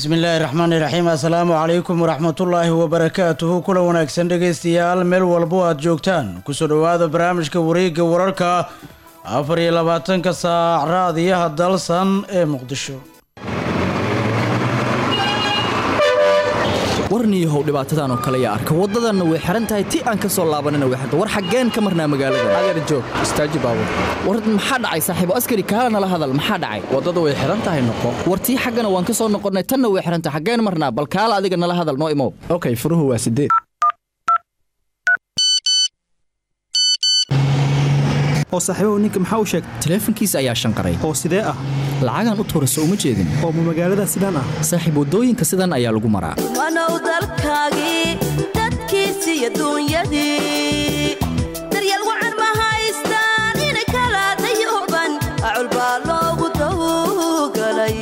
bismillaahi raxmaani raxiim assalaamu calaykum waraxmatullaahi wabarakaatuhu kula wanaagsan dhegaystayaal meel walbo aad joogtaan kusoo dhowaada barnaamijka wareegga wararka afar iyo labaatanka saac raadiyaha dalsan ee muqdisho warniyahow dhibaatadan oo kale yaa arka waddadanna way xihan tahay ti aan ka soo laabanana way xirta war xaggeen ka marnaa magaalada adeer joog istaaji baabur war maxaa dhacay saaxiibo askari kaala nala hadal maxaa dhacay waddada way xihan tahay noqo war tii xaggana waan ka soo noqonnay tanna way xihan tahay xaggeen marnaa bal kaala adiga nala hadal noo imow okay furuhu waa sideed oo saaxiibahu ninka maxaa u sheegtay taleefankiisa ayaa shanqaray oo sidee ah lacagaan u tuura soo uma jeedin oo ma magaalada sidaan ah saaxiib waddooyinka sidan ayaa lagu maraa wanow dalkaagii dadkiisi iyo duunyadii daryeel wacan ma haystaan inay kala dayuban acul baa loogu dawgalay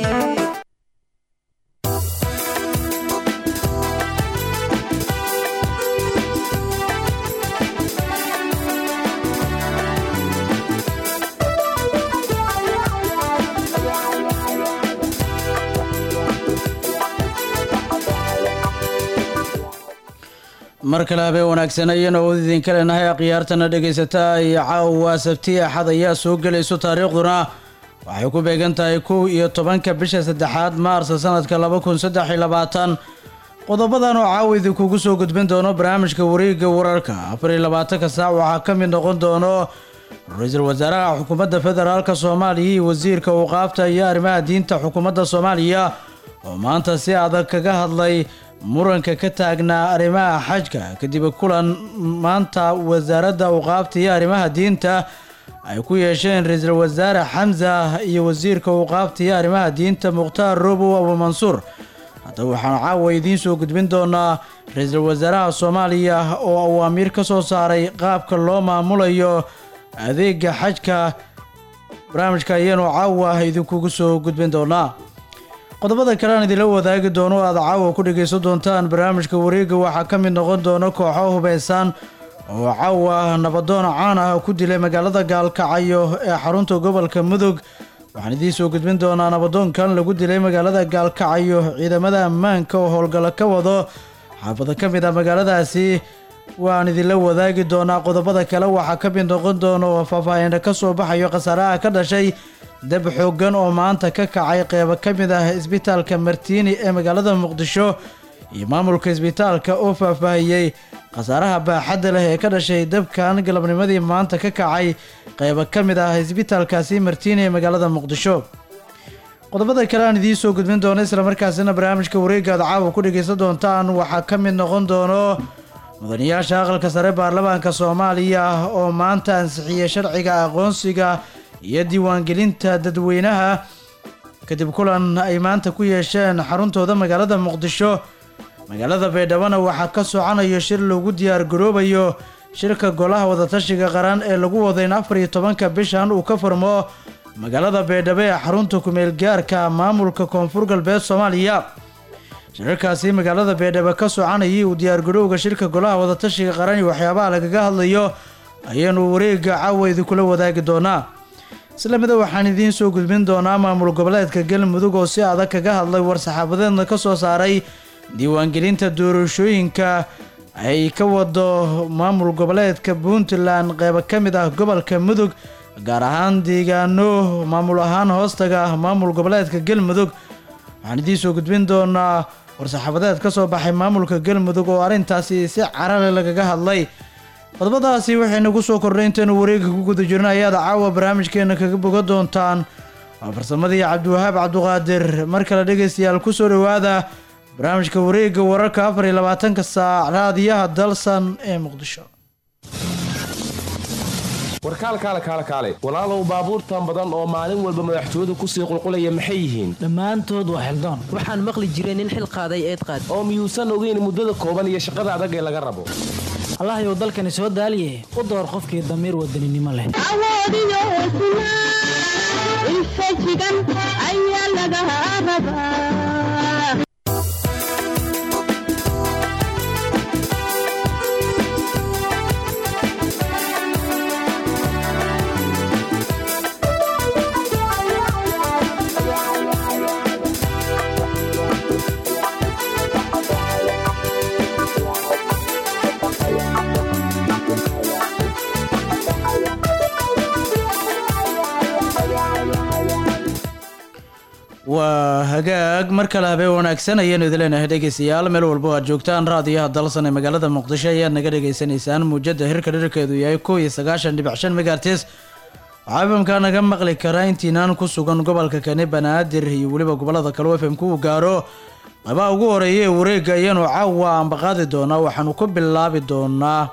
mar kale habeen wanaagsan ayaan awood idinka leenahay akhyaartana dhegaysataa iyo caawa sabti axad ayaa soo gelayso taariikhduna waxay ku beegan tahay kow iyo tobanka bisha saddexaad maarsa sanadka laba kun saddex iyo labaatan qodobadan oo caawa idinkugu soo gudbin doono barnaamijka wareegga wararka afar iyo labaatanka saac waxaa ka mid noqon doono ra-iisul wasaaraha xukuumadda federaalka soomaaliya iyo wasiirka uqaabta iyo arrimaha diinta xukuumadda soomaaliya oo maanta si adag kaga hadlay muranka ka taagnaa arrimaha xajka kadib kulan maanta wasaaradda uqaabta iyo arrimaha diinta ay ku yeesheen ra-iisul wasaare xamsa iyo wasiirka uqaabta iyo arrimaha diinta mukhtaar robow abumansuur haddaba waxaanu caawa idiin soo gudbin doonaa ra-iisul wasaaraha soomaaliya oo awaamiir ka soo saaray qaabka loo maamulayo adeega xajka barnaamijka ayaanu caawa idinkugu soo gudbin doonaa qodobada kale aan idinla wadaagi doono o aad caawa ku dhegaysan doontaan barnaamijka wareegga waxaa ka mid noqon doona kooxo hubaysan oo caawa nabadoon caan ah ku dilay magaalada gaalkacyo ee xarunta gobolka mudug waxaan idiin soo gudbin doonaa nabadoonkan lagu dilay magaalada gaalkacyo ciidamada ammaanka oo howlgalo ka wado xaafado ka mid ah magaaladaasi waan idinla wadaagi doonaa qodobada kale waxaa ka mid noqon doona oo faahfaahinna ka soo baxayo khasaaraha ka dhashay dab xooggan oo maanta ka kacay qeybo ka mid ah isbitaalka martiini ee magaalada muqdisho iyo maamulka isbitaalka oo faahfaahiyey khasaaraha baaxadda leh ee ka dhashay dabkan galabnimadii maanta ka kacay qeybo ka mid ah isbitaalkaasi martiini ee magaalada muqdisho qodobada kale aan idiin soo gudbin doono islamarkaasina barnaamijka wareegga aad caawa ku dhegaysan doontaan waxaa ka mid noqon doono mudanayaasha aqalka sare baarlamaanka soomaaliya oo maanta ansixiyey sharciga aqoonsiga iyo diiwaangelinta dadweynaha kadib kulan ay maanta ku yeesheen xaruntooda magaalada muqdisho magaalada baydhabona waxaa ka socanayo shir lagu diyaar garoobayo shirka golaha wadatashiga qaran ee lagu wado in afar iyo tobanka bishan uu ka furmo magaalada baydhabo ee xarunta kumeel gaarka maamulka koonfur galbeed soomaaliya shirarkaasi magaalada baydhabo ka soconayay uu diyaargarowga shirka golaha wadatashiga qaran iyo waxyaabaha lagaga hadlayo ayaanu wareegga caawa idinkula wadaagi doonaa isla mida waxaan idiin soo gudbin doonaa maamul goboleedka galmudug oo si adag kaga hadlay war-saxaafadeedna ka soo saaray diiwaangelinta doorashooyinka ay ka wado maamul goboleedka puntland qeybo ka mid ah gobolka mudug gaar ahaan deegaano maamul ahaan hoostaga maamul goboleedka galmudug waxaan idiin soo gudbin doonaa war-saxaafadeed ka soo baxay maamulka galmudug oo arrintaasi si carale lagaga hadlay qodobadaasi waxay nagu soo kordhay intaynu wareegga ku guda jirna ayaad caawa barnaamijkeena kaga boga doontaan waa farsamadii cabdiwahaab cabduqaadir mar kale dhegaystayaal ku soo dhowaada barnaamijka wareegga wararka afar iyo labaatanka saac raadiyaha dalsan ee muqdisho warkaal kaale kaale kaale walaalow baabuurtan badan oo maalin walba madaxtooyadu kusii qulqulaya maxay yihiin dhammaantood waa xildoon waxaan maqli jiray nin xil qaaday eed qaad oo miyuusan ogeyn muddada kooban iyo shaqada adag ee laga rabo allahyow dalkani soo daaliye u door qofkii damiir wadaninimo leh waa hagaag mar kale habeen wanaagsan ayaanu idin leenahay dhegeystayaal meel walba oo aad joogtaan raadiyaha dalsan ee magaalada muqdisho ayaad naga dhagaysanaysaan muujada hirka dhirkeedu yahay kow iyo sagaashan dhibic shan megaartis waxaa fmka naga maqli karaa intiinaan ku sugan gobolka kani banaadir iyo weliba gobolada kale u fmku uu gaaro qabaha ugu horeeya ee wareega ayaanu caawa ambaqaadi doonaa waxaanu ku bilaabi doonaa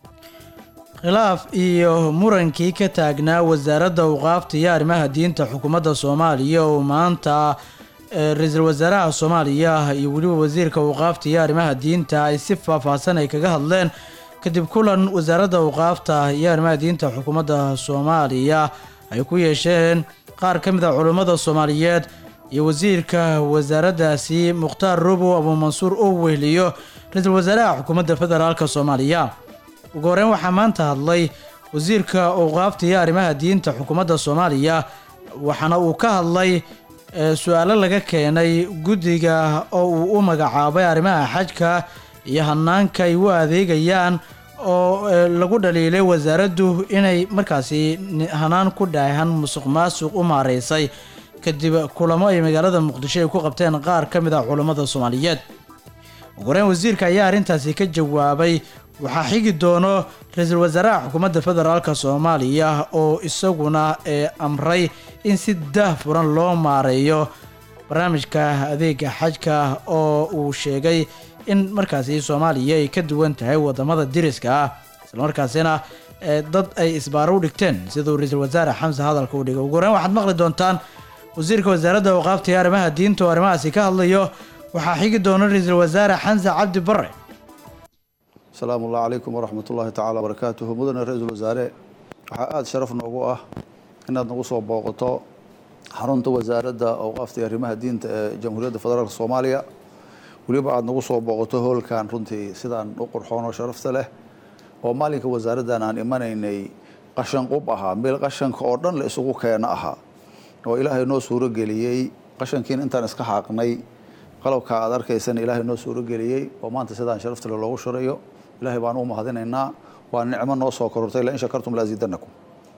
khilaaf iyo murankii ka taagnaa wasaaradda awqaafta iyo arrimaha diinta xukuumadda soomaaliya oo maanta ra-iisul wasaaraha soomaaliya iyo weliba wasiirka awqaafta iyo arrimaha diinta ay si faahfaahsan ay kaga hadleen kadib kulan wasaaradda awqaafta iyo arrimaha diinta xukuumadda soomaaliya ay ku yeesheen qaar ka mid a culummada soomaaliyeed iyo wasiirka wasaaraddaasi mukhtaar robow abuumansuur oo wehliyo ra-iisul wasaaraha xukuumadda federaalk soomaaliya ugu horeyn waxaa maanta hadlay wasiirka awqaafta iyo arrimaha diinta xukuumadda soomaaliya waxaana uu ka hadlay su-aalo laga keenay guddiga oo uu u magacaabay arrimaha xajka iyo hanaanka ay u adeegayaan oo lagu dhaliilay wasaaraddu inay markaasi hanaan ku dhaahan musuq maasuq u maareysay kadib kulamo ay magaalada muqdisho ay ku qabteen qaar ka mid ah culammada soomaaliyeed ugu horeyn wasiirka ayaa arrintaasi ka jawaabay waxaa xigi doono ra-iisul wasaaraha xukuumadda federaalk soomaaliya oo isaguna ee amray in si daah furan loo maareeyo barnaamijka adeega xajka oo uu sheegay in markaasi soomaaliya ay ka duwan tahay wadamada diriska ah islamarkaasina dad ay isbaaro u dhigteen siduu ra-iisul wasaare xamse hadalka u dhigay ugu horeyn waxaad maqli doontaan wasiirka wasaaradda awqaafta iyo arrimaha diinta oo arrimahaasi ka hadlayo waxaa xigi doona ra-iisul wasaare xamse cabdi bare asalaamu allah calaykum waraxmat ullaahi tacala barakaatuhu mudane ra-iisul wasaare waxaa aada sharaf noogu ah inaad nagu soo booqato xarunta wasaaradda awqaafta iyo arrimaha diinta ee jamhuuriyadda federaalk soomaaliya weliba aada nagu soo booqato hoolkan runtii sidaan u qurxoon oo sharafta leh oo maalinka wasaaraddan aan imanaynay qashan qub ahaa meel qashanka oo dhan la isugu keeno ahaa oo ilaahay noo suuro geliyey qashankiina intaan iska xaaqnay qalabka aad arkaysana ilaahay noo suuro geliyey oo maanta sidaan sharaftale loogu shirayo ilaahay baan u mahadinaynaa waa nicmo noo soo korortay la in shakartum laasiidanakum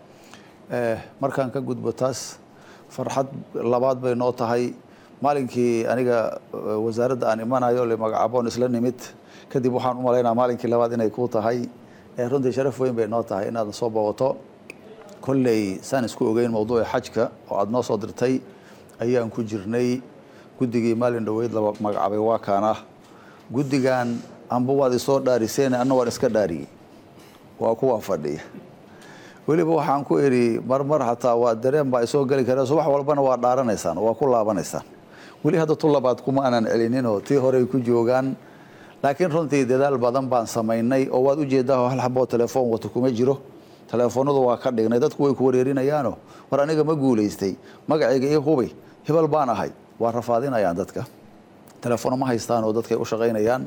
markaan ka gudbo taas farxad labaad bay noo tahay maalinkii aniga wasaaradda aan imanayo le magacaboon isla nimid kadib waxaan u malaynaa maalinkii labaad inay ku tahay runtii sharaf weyn bay noo tahay inaad soo booqato kolley saan isku ogeyn mawduuca xajka oo aada noo soo dirtay ayaan ku jirnay guddigii maalin dhoweyd la magacaabay waa kaana guddigan amba waad isoo dhaariseen anna waan iska dhaariyey waa kuwaa fadhiya weliba waxaan ku idhi marmar xataa waa dareen baa isoo geli kara subax walbana waa dhaaranaysaan waa ku laabanaysaan weli hadda tu labaad kuma aanan celininoo tii horey ku joogaan laakiin runtii dadaal badan baan samaynay oo waad ujeedaa hal xaboo telefoon wata kuma jiro telefoonadu waa ka dhignay dadku way ku wareerinayaano war aniga ma guulaystay magacayga io hubay hebel baan ahay waa rafaadinayaan dadka telefono ma haystaan oo dadkay u shaqaynayaan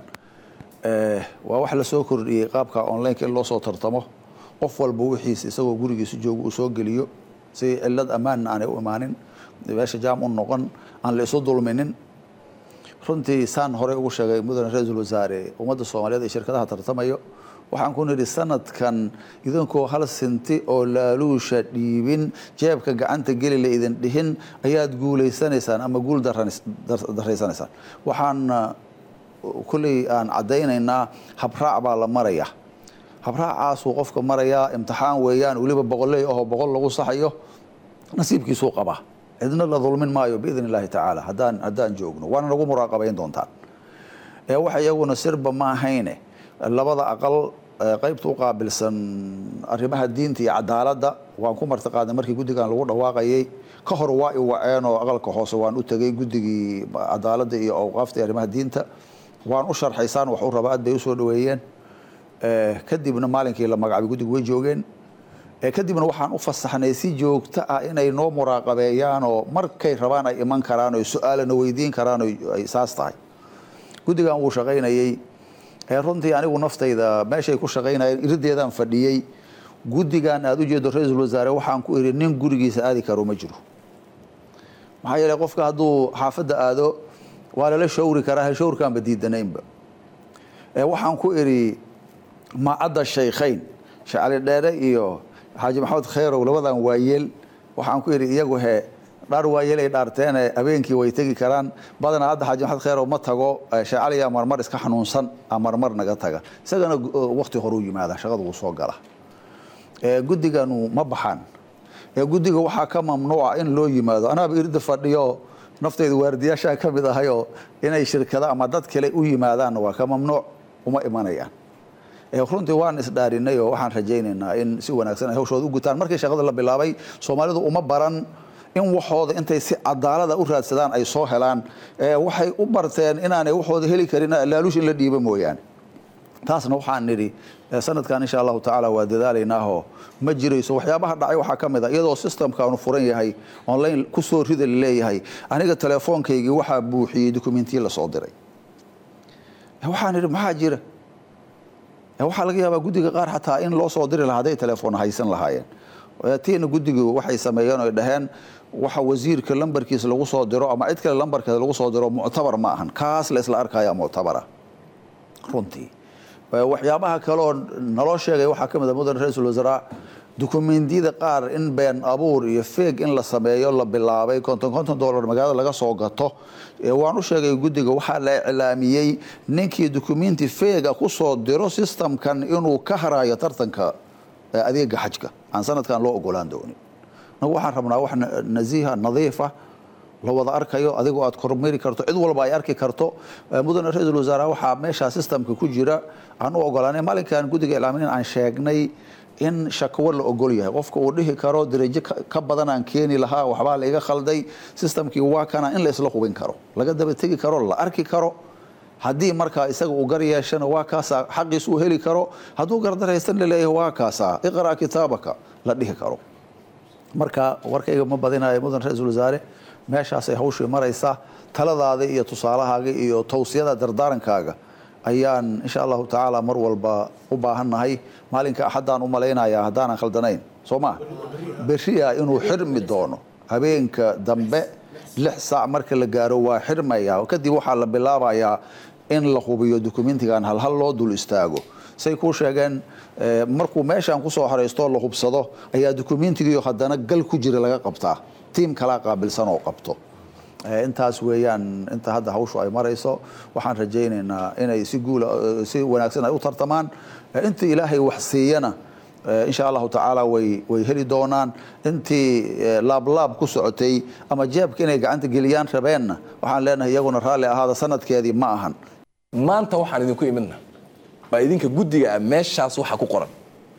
waa wax lasoo kordhiyey qaabka onlineka in loo soo tartamo qof walba wixiis isagoo gurigiisa jooga uu soo geliyo si cilad ammaanna aanay u imaanin meesha jaam u noqon aan la isu dulminin runtii saan horey ugu sheegay mudane ra-iisul wasaare ummadda soomaaliyeed ee shirkadaha tartamayo waxaan ku nidhi sanadkan idinkoo hal sinti oo laaluusha dhiibin jeebka gacanta geli la idin dhihin ayaad guulaysanaysaan ama guul daraysanaysaan waxaan kulley aan caddaynaynaa habraac baa la maraya habraacaasuu qofka marayaa imtixaan weeyaan weliba boqoley ahoo boqol lagu saxayo nasiibkiisuu qabaa cidna la dulmin maayo biidn illaahi tacaala haddaan haddaan joogno waana nagu muraaqabayn doontaan waxa iyaguna sirba ma ahayne labada aqal qaybta u qaabilsan arrimaha diinta iyo cadaaladda waan ku martiqaadnay markii guddigan lagu dhawaaqayay ka hor waa i waceen oo aqalka hoose waan u tegey guddigii cadaaladda iyo awqaafta iyo arrimaha diinta waan u sharxaysaan wax u raba aad bay usoo dhaweeyeen kadibna maalinkii la magacaabay guddigu way joogeen kadibna waxaan u fasaxnay si joogto ah inay noo muraaqabeeyaan oo markay rabaan ay iman karaan oo su-aalana weydiin karaan oo ay saas tahay guddigan wuu shaqaynayey runtii anigu naftayda meeshay ku shaqaynayeen irideedaan fadhiyey guddigan aada u jeedo ra-iisul wasaare waxaan ku idhi nin gurigiisa aadi karo ma jiro maxaa yeeley qofka hadduu xaafadda aado waa lala shawri karaa he shawrkaanba diidanaynba waxaan ku idhi macadda shaykhayn shacali dheere iyo xaaji maxamed khayrow labadan waayeel waxaan ku idhi iyagu he dhaar waayelay dhaarteene habeenkii way tegi karaan badanaa hadda xaaji maxamed kheyrow ma tago sheekh cali aa marmar iska xanuunsan aa marmar naga taga isagana wakti horuu yimaada shaqada wuu soo gala guddiganu ma baxaan guddiga waxaa ka mamnuuca in loo yimaado anaaba irida fadhiyo naftayda waardiyaashaa ka mid ahayoo inay shirkado ama dad kale u yimaadaanna waa ka mamnuuc uma imanayaan runtii waan isdhaarinay oo waxaan rajaynaynaa in si wanaagsan ay hawshooda u gutaan markii shaqada la bilaabay soomaalidu uma baran in waxooda intay si cadaalada u raadsadaan ay soo helaan waxay u barteen inaanay waxooda heli karin laaluush in la dhiiba mooyaane taasna waxaan nidhi sanadkan insha allahu tacaala waa dadaalaynaahoo ma jirayso waxyaabaha dhacay waxaa ka mid a iyadoo systemkaanu furan yahay online kusoo rida laleeyahay aniga telefoonkaygii waxaa buuxiyey dokumentiya lasoo diray waxaan nidhi maxaa jira waxaa laga yaabaa guddiga qaar xataa in loo soo diri lahaa hadday telefoon haysan lahaayeen tiina guddigu waxay sameeyeen oy dhaheen waxa wasiirka lambarkiisa lagu soo diro ama cid kale lambarkeeda lagu soo diro muctabar ma ahan kaas la isla arkaya muctabara runtii waxyaabaha kaleoo naloo sheegay waxaa ka mid a mudan ra-iisul wasaaraa dukumentiyada qaar in been abuur iyo feeg in la sameeyo la bilaabay konton konton dollar magaalada laga soo gato waan u sheegay guddiga waxaa la iclaamiyey ninkii dukumenti feega kusoo diro systemkan inuu ka harayo tartanka adeega xajka aan sanadkan loo ogolaan doonin nagu waxaan rabnaa wax nasiiha nadiifa la wada arkayo adigoo aad kormari karto cid walba ay arki karto mudane ra-iisul wasaare waxaa meeshaa systemka ku jira aan u ogolaanay maalinkan guddiga iclaamin aan sheegnay in shakwo la ogol yahay qofka uu dhihi karo darajo ka badan aan keeni lahaa waxbaa la iga khalday systemkii waa kana in la isla hubin karo laga daba tegi karo la arki karo haddii markaa isaga uu gar yeeshana waa kaasaa xaqiis uu heli karo hadduu gardaraysan laleeyahay waa kaasaa iqra' kitaabaka la dhihi karo marka warkayga ma badinayo mudan ra-iisul wasaare meeshaasay hawshii maraysaa taladaada iyo tusaalahaaga iyo towsiyada dardaarankaaga ayaan insha allahu tacaala mar walba u baahannahay maalinka axaddaan u malaynayaa haddaanan khaldanayn soo maa beriya inuu xirmi doono habeenka dambe lix saac marka la gaaro waa xirmaya kadib waxaa la bilaabayaa in la hubiyo dokumentigan halhal loo dul istaago say kuu sheegeen markuu meeshaan kusoo horaysto la hubsado ayaa dokumentigiio haddana gal ku jira laga qabtaa tiim kalaa qaabilsan oo qabto intaas weeyaan inta hadda hawshu ay marayso waxaan rajaynaynaa inay si guula si wanaagsan ay u tartamaan inta ilaahay wax siiyana insha allahu tacaala way way heli doonaan intii laablaab ku socotay ama jeebka inay gacanta geliyaan rabeenna waxaan leenahay iyaguna raalli ahaada sanadkeedii ma ahan maanta waxaan idinku imidna baa idinka guddiga ah meeshaas waxa ku qoran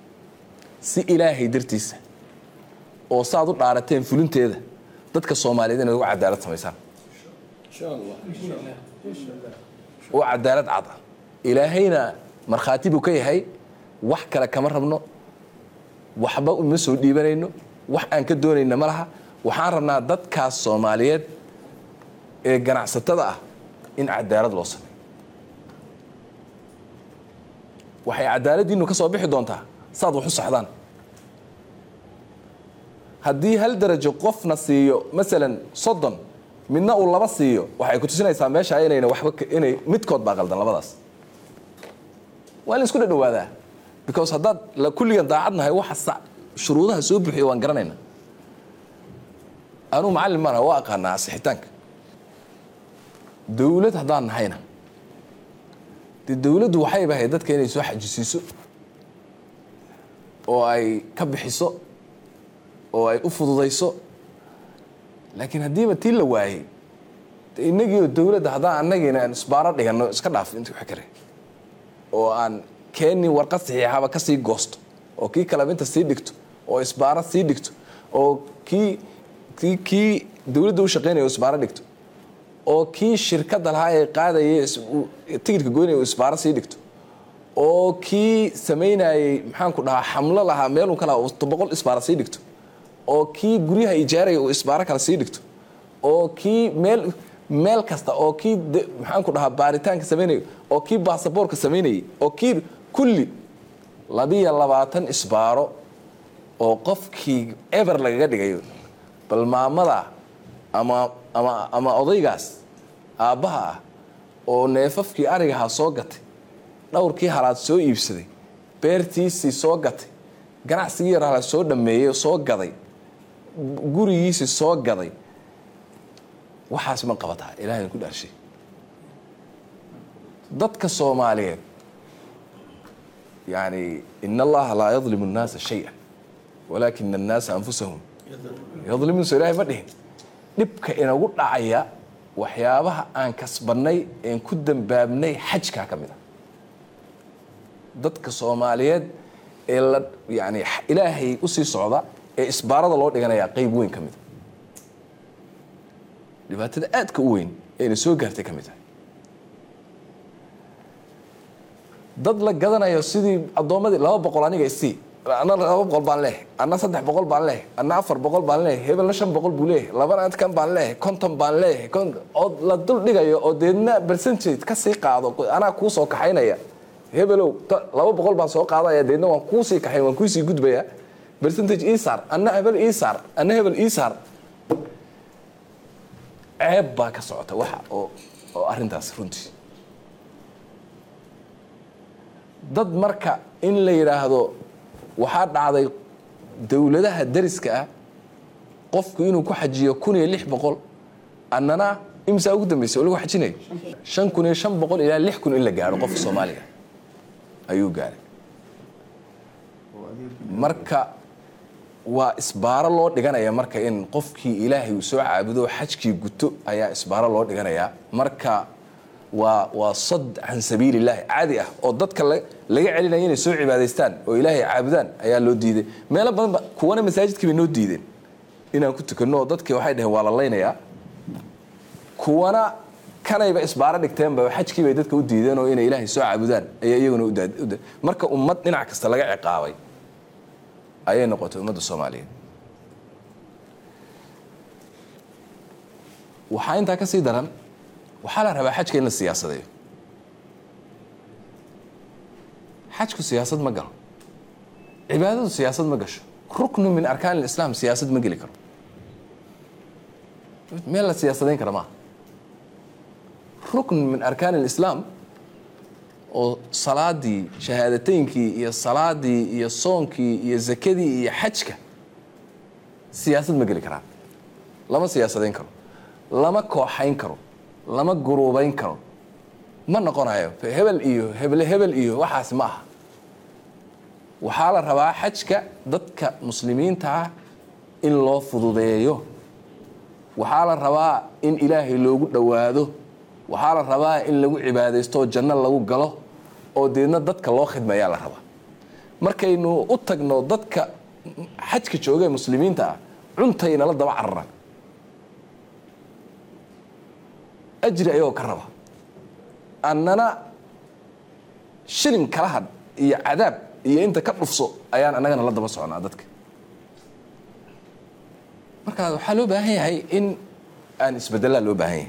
si ilaahay dartiisa oo saaad u dhaarateen fulinteeda dadka soomaaliyeed inaad uga cadaalad samaysaan oo cadaalad cad ah ilaahayna markhaati buu ka yahay wax kale kama rabno waxba uma soo dhiibanayno wax aan ka doonayna ma laha waxaan rabnaa dadkaas soomaaliyeed ee ganacsatada ah in cadaalad loo sameeyo waxay cadaaladdiinu ka soo bixi doontaa saad wax u saxdaan haddii hal darajo qofna siiyo masalan soddon midna uu laba siiyo waxay ku tusinaysaa meesha inayna waxba inay midkood baa qaldan labadaas waa in la isku dhadhawaadaa because haddaad la kulligan daacadnahay waxa shuruudaha soo buuxiya waan garanayna anuu macallin maana waa aqaanaa asixitaanka dawlad haddaan nahayna dee dawladdu waxayba ahayd dadka inay soo xajisiiso oo ay ka bixiso oo ay u fududayso laakiin haddiiba tii la waayey inagiio dawladda haddaan annagiina aan isbaaro dhiganno iska dhaaf inta wax kare oo aan keeni warqad saxiixaba ka sii goosto oo kii kalabinta sii dhigto oo isbaaro sii dhigto oo kii kii kii dawladda u shaqaynaya isbaaro dhigto oo kii shirkadda lahaa ee qaadayay tigidhka goynaya uu isbaaro sii dhigto oo kii samaynayey maxaanku dhahaa xamlo lahaa meelun ka lahaa boqol isbaaro sii dhigto oo kii guryaha ijaaraya uu isbaaro kale sii dhigto oo kii meel meel kasta oo kii maxaanku dhahaa baaritaanka samaynaya oo kii baasaboorka samaynayay oo kii kulli labiyo labaatan isbaaro oo qofkii ever lagaga dhigayo bal maamada ama ama ama odaygaas aabbaha ah oo neefafkii arigahaa soo gatay dhowrkii halaad soo iibsaday beertiisii soo gatay ganacsigii yar halaad soo dhammeeyey soo gaday gurigiisii soo gaday waxaas ma qabataa ilaahay ku dhaarshay dadka soomaaliyeed yani in allaha laa yadlimu الnaasa shaya walaakina الnaasa anfusahum yadlimuun soo ilahay ma dhihin dhibka inagu dhacaya waxyaabaha aan kasbannay een ku dambaabnay xajkaa ka mid a dadka soomaaliyeed ee la yani ilaahay usii socda ee isbaarada loo dhiganayaa qeyb weyn ka mid a dhibaatada aadka u weyn eena soo gaartay ka mid tahay dad la gadanayo sidii addoommadii laba boqol aniga isii anna laba boqol baan leehay anna saddex boqol baan leehay anna afar boqol baan leehay hebelna shan boqol buu leeyahay labana kan baan leehay konton baan leeyahay oo la dul dhigayo oo deedna percentage ka sii qaado anaa kuu soo kaxaynaya hebelow laba boqol baan soo qaadaya deedna waan kuu sii kaxayn waan kuusii gudbaya percentage isaar anna hebel isaar anna hebel isaar ceeb baa ka socota waxa oo oo arrintaas runtii dad marka in la yidhaahdo waxaa dhacday dowladaha dariska ah qofku inuu ku xajiyo kun iyo lix boqol annana imsaa ugu dambaysa oo lagu xajinayo shan kun iyo shan boqol ilaa lix kun in la gaadho qofka soomaaliga ayuu gaaray marka waa isbaaro loo dhiganaya marka in qofkii ilaahay uu soo caabudo xajkii guto ayaa isbaaro loo dhiganayaa marka waa waa sad can sabiili illaahi caadi ah oo dadka laga celinaya inay soo cibaadaystaan oo ilaahay caabudaan ayaa loo diiday meelo badanba kuwana masaajidkii bay noo diideen inaan ku tukanno oo dadkii waxay dhaheen waa la laynayaa kuwana kanayba isbaaro dhigteenba xajkii bay dadka u diideen oo inay ilaahay soo caabudaan ayaa iyaguna uda marka ummad dhinac kasta laga ciqaabay ayay noqotay ummadda soomaaliyeed waxaa intaa ka sii daran waxaa la rabaa xajka in la siyaasadeeyo xajku siyaasad ma galo cibaadadu siyaasad ma gasho ruknu min arkaan اlislaam siyaasad ma geli karo meel la siyaasadayn kara maaha rukn min arkaan اlislaam oo salaadii shahaadateynkii iyo salaadii iyo soonkii iyo zakadii iyo xajka siyaasad ma geli karaan lama siyaasadayn karo lama kooxayn karo lama guruubayn karo ma noqonayo hebel iyo heble hebel iyo waxaas ma aha waxaa la rabaa xajka dadka muslimiinta ah in loo fududeeyo waxaa la rabaa in ilaahay loogu dhowaado waxaa la rabaa in lagu cibaadaysto oo janno lagu galo oo deedna dadka loo khidmayaa la rabaa markaynu u tagno dadka xajka jooga ee muslimiinta ah cuntaynala daba cararaan ajri ayagoo ka raba annana shilin kala hadh iyo cadaab iyo inta ka dhufso ayaan annagana la daba socnaa dadka markaa waxaa loo baahan yahay in aan isbedelaa loo baahan yahay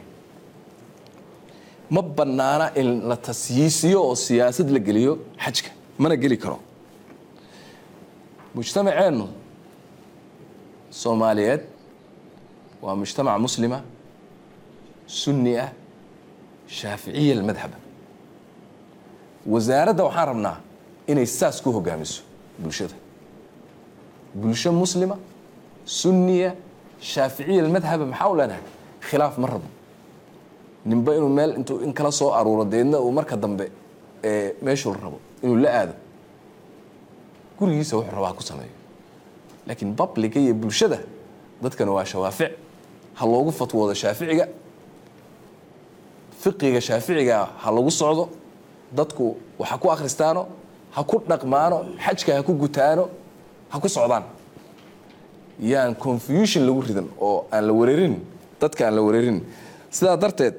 ma bannaana in la tasyiisiyo oo siyaasad la geliyo xajka mana geli karo mujtamaceennu soomaaliyeed waa mujtamac muslima sunni ah shaaficiya almadhaba wasaaradda waxaan rabnaa inay saas ku hogaamiso bulshada bulsho muslima sunniya shaaficiya almadhaba maxaa u leenahay khilaaf ma rabo ninba inuu meel intuu in kala soo aruuro deedna uu marka dambe meeshuu rabo inuu la aado gurigiisa wuxuu rabaa ku sameeyo laakiin babliga iyo bulshada dadkana waa shawaafic ha loogu fatwoodo shaaficiga fiqiga shaaficiga ha lagu socdo dadku waxa ku akhristaano ha ku dhaqmaano xajka ha ku gutaano ha ku socdaan yaan confusion lagu ridan oo aan la wareerin dadka aan la wareerin sidaa darteed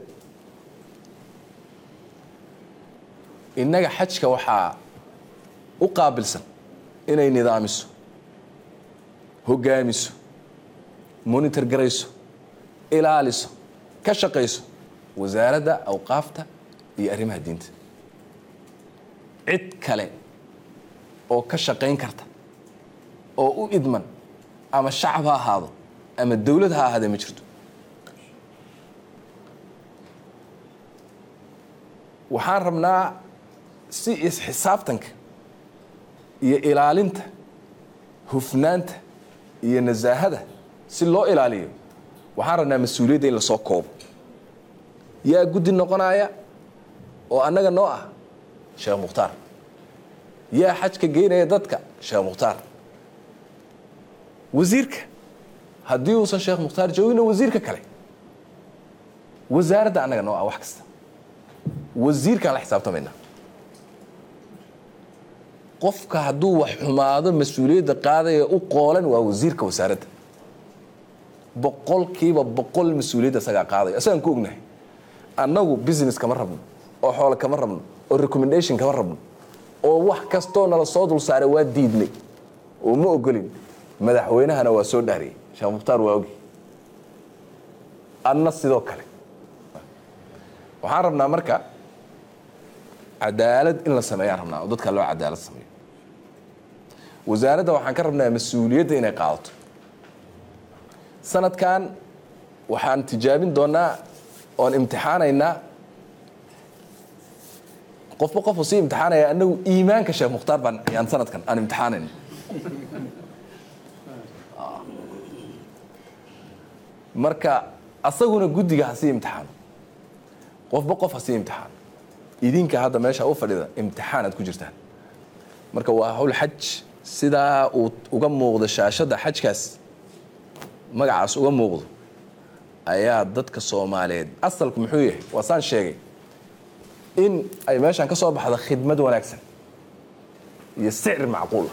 innaga xajka waxaa u qaabilsan inay nidaamiso hogaamiso monitor garayso ilaaliso ka shaqayso wasaaradda awqaafta iyo arrimaha diinta cid kale oo ka shaqayn karta oo u idman ama shacab ha ahaado ama dowlad ha ahaadee ma jirto waxaan rabnaa si isxisaabtanka iyo ilaalinta hufnaanta iyo nasaahada si loo ilaaliyo waxaan rabnaa mas-uuliyadda in lasoo koobo yaa guddi noqonaya oo annaga noo ah sheekh mukhtaar yaa xajka geynaya dadka sheekh mukhtaar wasiirka haddii uusan sheekh mukhtaar joogina wasiirka kale wasaaradda annaga noo ah wax kasta wasiirkaan la xisaabtamaynaa qofka hadduu wax xumaado mas-uuliyadda qaadaya u qoolan waa wasiirka wasaaradda boqolkiiba boqol mas-uuliyadda isagaa qaadaya isagaan ku ognahay annagu business kama rabno oo xoolo kama rabno oo recommendation kama rabno oo wax kastoo nala soo dul saaray waa diidnay oo ma ogolin madaxweynahana waa soo dhaariyey sheekh mukhtaar waa ogi adna sidoo kale waxaan rabnaa marka cadaalad in la sameeyaan rabnaa oo dadka loo cadaalad sameeyo wasaaradda waxaan ka rabnaa mas-uuliyadda inay qaadato sanadkan waxaan tijaabin doonaa oon imtixaanaynaa qofba qofu sii imtixaanaya anagu iimaanka sheekh mukhtaar baan ayaan sanadkan aan imtixaanayna marka asaguna guddiga ha sii imtixaano qofba qof ha sii imtixaano idinka hadda meesha u fadhida imtixaan aad ku jirtaan marka waa hawl xaj sidaa uu uga muuqdo shaashadda xajkaas magacaas uga muuqdo ayaa dadka soomaaliyeed asalku muxuu yahay waa saan sheegay in ay meeshaan ka soo baxda khidmad wanaagsan iyo sicir macquula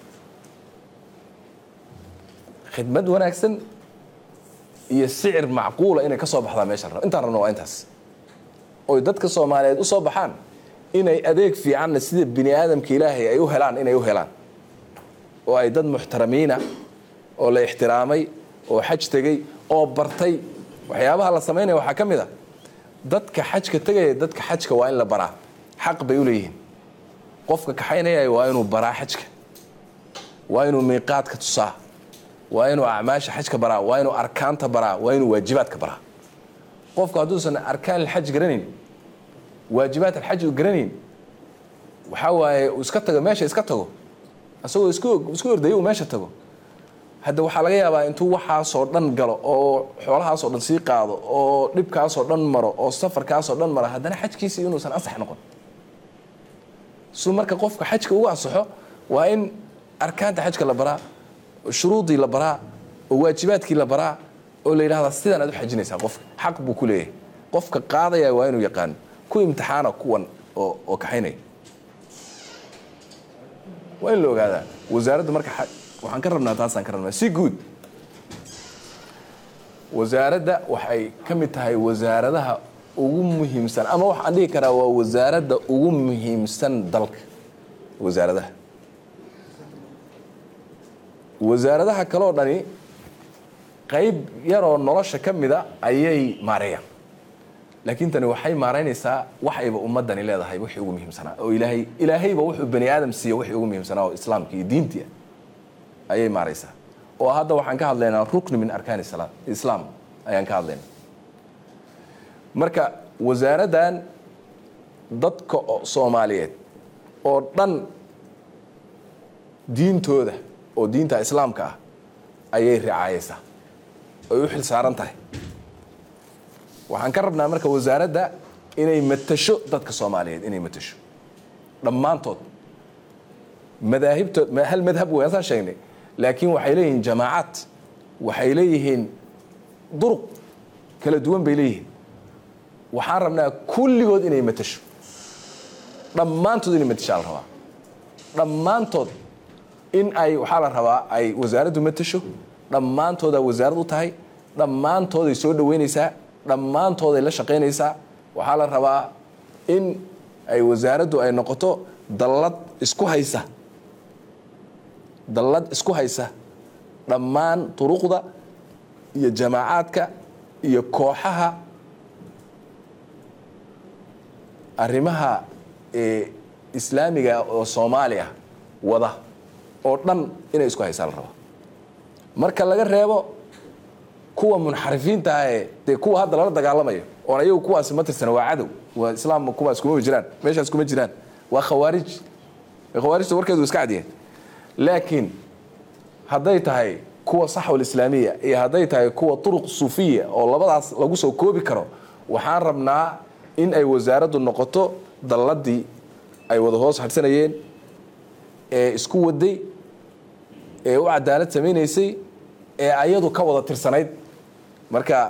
khidmad wanaagsan iyo sicir macquula inay ka soo baxdaa meeshaan rab intaan rabno waa intaas oy dadka soomaaliyeed u soo baxaan inay adeeg fiicanna sida bini aadamka ilaahay ay u helaan inay u helaan oo ay dad muxtaramiina oo la ixtiraamay oo xaj tegey oo bartay waxyaabaha la samaynaya waxaa ka mid a dadka xajka tegaya dadka xajka waa in la baraa xaq bay u leeyihiin qofka kaxaynaya waa inuu baraa xajka waa inuu miiqaadka tusaa waa inuu acmaasha xajka baraa waa inuu arkaanta baraa waa inuu waajibaadka baraa qofku hadduusan arkaan alxaj garanayn waajibaat alxaj u garanayn waxaa waaye uu iska tago meesha iska tago isagoo isku isku ordaya uu meesha tago hadda waxaa laga yaabaa intuu waxaasoo dhan galo oo xoolahaasoo dhan sii qaado oo dhibkaasoo dhan maro oo safarkaasoo dhan maro haddana xajkiisii inuusan ansax noqon su marka qofka xajka ugu ansaxo waa in arkaanta xajka la baraa shuruudii la baraa oo waajibaadkii la baraa oo la yidhahdaa sidaan aad u xajinaysaa qofka xaq buu ku leeyahay qofka qaadaya waa inuu yaqaano ku imtixaana kuwan oo oo kaxaynaya waa in la ogaadaa wasaaradda marka waxaan ka rabnaa taasaan ka rabnaa si guud wasaaradda waxay ka mid tahay wasaaradaha ugu muhiimsan ama waxaan dhihi karaa waa wasaaradda ugu muhiimsan dalka wasaaradaha wasaaradaha kaloo dhani qayb yaroo nolosha ka mida ayay maareeyaan laakiin tani waxay maaraynaysaa waxayba ummadani leedahay wixii ugu muhiimsanaa oo ilaahay ilaahayba wuxuu bani aadam siiya wixii ugu muhiimsanaa oo islaamka iyo diintii ayay maaraysaa oo hadda waxaan ka hadlaynaa rukni min arkaani islaam ayaan ka hadlaynaa marka wasaaraddan dadka soomaaliyeed oo dhan diintooda oo diinta islaamka ah ayay ricaayaysaa ay u xil saaran tahay waxaan ka rabnaa marka wasaaradda inay matasho dadka soomaaliyeed inay matasho dhammaantood madaahibtood hal madhab wey asaan sheegnay laakiin waxay leeyihiin jamaacaad waxay leeyihiin duruq kala duwan bay leeyihiin waxaan rabnaa kulligood inay matasho dhammaantood inay matashaa la rabaa dhammaantood in ay waxaa la rabaa ay wasaaraddu matasho dhammaantoodaa wasaarad u tahay dhammaantooday soo dhoweynaysaa dhammaantooday la shaqaynaysaa waxaa la rabaa in ay wasaaraddu ay noqoto dallad isku haysa dallad isku haysa dhammaan duruqda iyo jamaacaadka iyo kooxaha arrimaha islaamiga oo soomaaliya wada oo dhan inay isku haysaa la rabaa marka laga reebo kuwa munxarifiinta ah ee dee kuwa hadda lala dagaalamayo oon ayagu kuwaasi ma tirsana waa cadow waa islaam kuwaas kuma jiraan meeshaas kuma jiraan waa khawaarij khawaarijta warkeedu iska cadiyeen laakiin hadday tahay kuwa saxwal islaamiya iyo hadday tahay kuwa turuq suufiya oo labadaas lagu soo koobi karo waxaan rabnaa in ay wasaaraddu noqoto dalladii ay wada hoos hadhsanayeen ee isku waday ee u cadaalad samaynaysay ee ayadu ka wada tirsanayd marka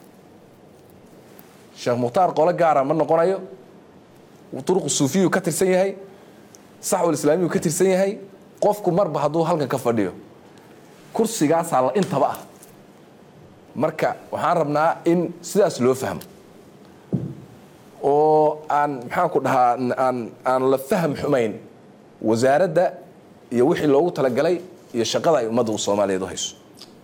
sheekh mukhtaar qole gaara ma noqonayo turuq suufiyu ka tirsan yahay saxwal islaamiyu ka tirsan yahay qofku marba hadduu halkan ka fadhiyo kursigaasaa la intaba ah marka waxaan rabnaa in sidaas loo fahmo oo aan maxaanku dhahaa aan aan la fahm xumayn wasaaradda iyo wixii loogu talagalay iyo shaqada ay ummadda soomaaliyeed u hayso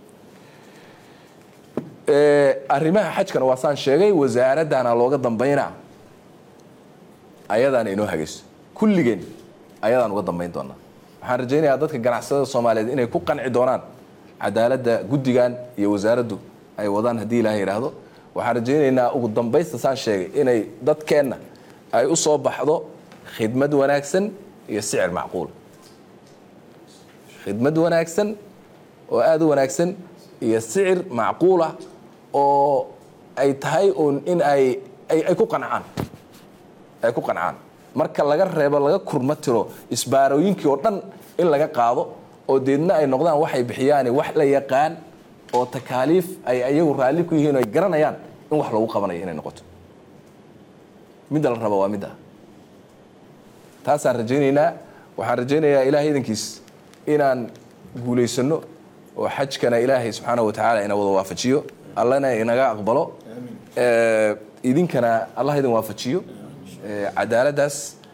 arrimaha xajkana waa saan sheegay wasaaraddana looga dambaynaa ayadaana inoo hagayso kulligeen ayadaan uga dambayn doonaa waxaan rajaynayaa dadka ganacsatada soomaaliyeed inay ku qanci doonaan cadaaladda guddigan iyo wasaaraddu ay wadaan haddii ilaah yidhaahdo waxaan rajaynaynaa ugu dambaysta saan sheegay inay dadkeenna ay u soo baxdo khidmad wanaagsan iyo sicir macquul khidmad wanaagsan oo aada u wanaagsan iyo sicir macquul ah oo ay tahay uun in ay ay ku qancaan ay ku qancaan marka laga reebo laga kurma tiro isbaarooyinkii oo dhan in laga qaado oo deedna ay noqdaan waxay bixiyaan wax la yaqaan oo takaaliif ay iyagu raalli ku yihiin oo ay garanayaan in wax lagu qabanayo inay noqoto midda la raba waa midda taasaan rajaynaynaa waxaan rajaynayaa ilaahay idankiis inaan guulaysano oo xajkana ilaahay subxaana wa tacaala ina wada waafajiyo allana inaga aqbalo idinkana allah idin waafajiyo cadaaladdaas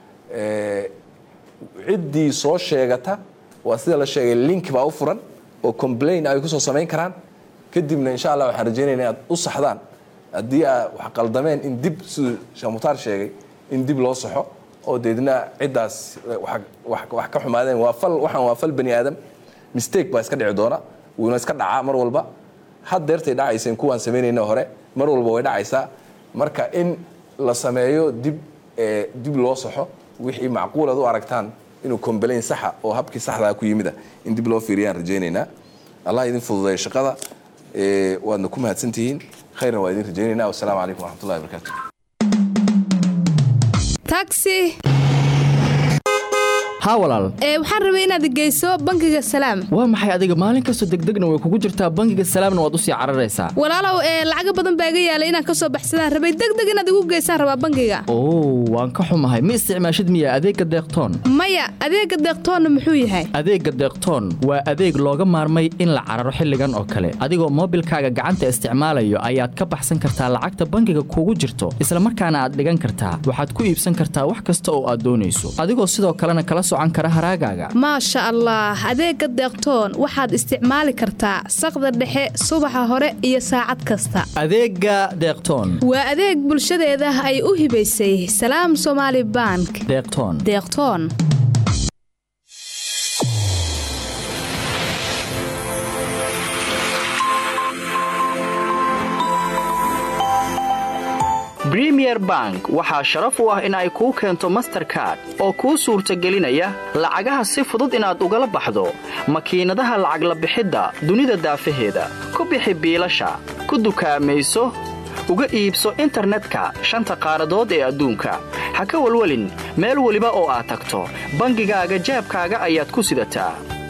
ciddii soo sheegata waa sida la sheegay link baa u furan oo complain ay kusoo samayn karaan kadibna insha allah waxaan rajaynayna inaad u saxdaan haddii aad wax qaldameen in dib siduu sheekh mukhtaar sheegay in dib loo saxo oo deedna ciddaas wax ka xumaadeen waa fal waxaan waa fal bani aadam mistake baa iska dhici doona wuuna iska dhacaa mar walba had deertay dhacayseen kuwaan samaynayna hore mar walba way dhacaysaa marka in la sameeyo dib dib loo saxo wixii macquulaad u aragtaan inuu comblain saxa oo habkii saxdaa ku yimida in dib loo fiiriyaan rajaynaynaa allah idin fududeeyo shaqada waadna ku mahadsantihiin khayrna waa idin rajaynaynaa wasalaamu calaykum waraxmatullahi wabarakaatu taxi haa walaal ee waxaan rabay inaad geyso bangiga salaam waa maxay adiga maalin kastoo degdegna way kugu jirtaa bangiga salaamna waad u sii cararaysaa walaalow ee lacaga badan baa iga yaalay inaan ka soo baxsadaan rabay degdeg inaad igu geysaan rabaa bangiga oo waan ka xumahay ma isticmaashid miya adeegga deeqtoon maya adeegga deeqtoonna muxuu yahay adeegga deeqtoon waa adeeg looga maarmay in la cararo xilligan oo kale adigoo moobilkaaga gacanta isticmaalayo ayaad ka baxsan kartaa lacagta bangiga kugu jirto isla markaana aad dhigan kartaa waxaad ku iibsan kartaa wax kasta oo aad doonayso adigoo sidoo kalena kala socan kara haraagaaga maasha allah adeegga deeqtoon waxaad isticmaali kartaa saqda dhexe subaxa hore iyo saacad kasta adeegga deeqtoon waa adeeg bulshadeeda ay u hibaysay salaam somaali bank deeqtoon deeqtoon bremier bank waxaa sharaf u ah in ay kuu keento masterkard oo kuu suurtagelinaya lacagaha si fudud inaad ugala baxdo makiinadaha lacag la bixidda dunida daafaheeda ku bixi biilasha ku dukaamayso uga iibso internetka shanta qaaradood ee adduunka ha ka walwelin meel weliba oo aad tagto bangigaaga jaabkaaga ayaad ku sidataa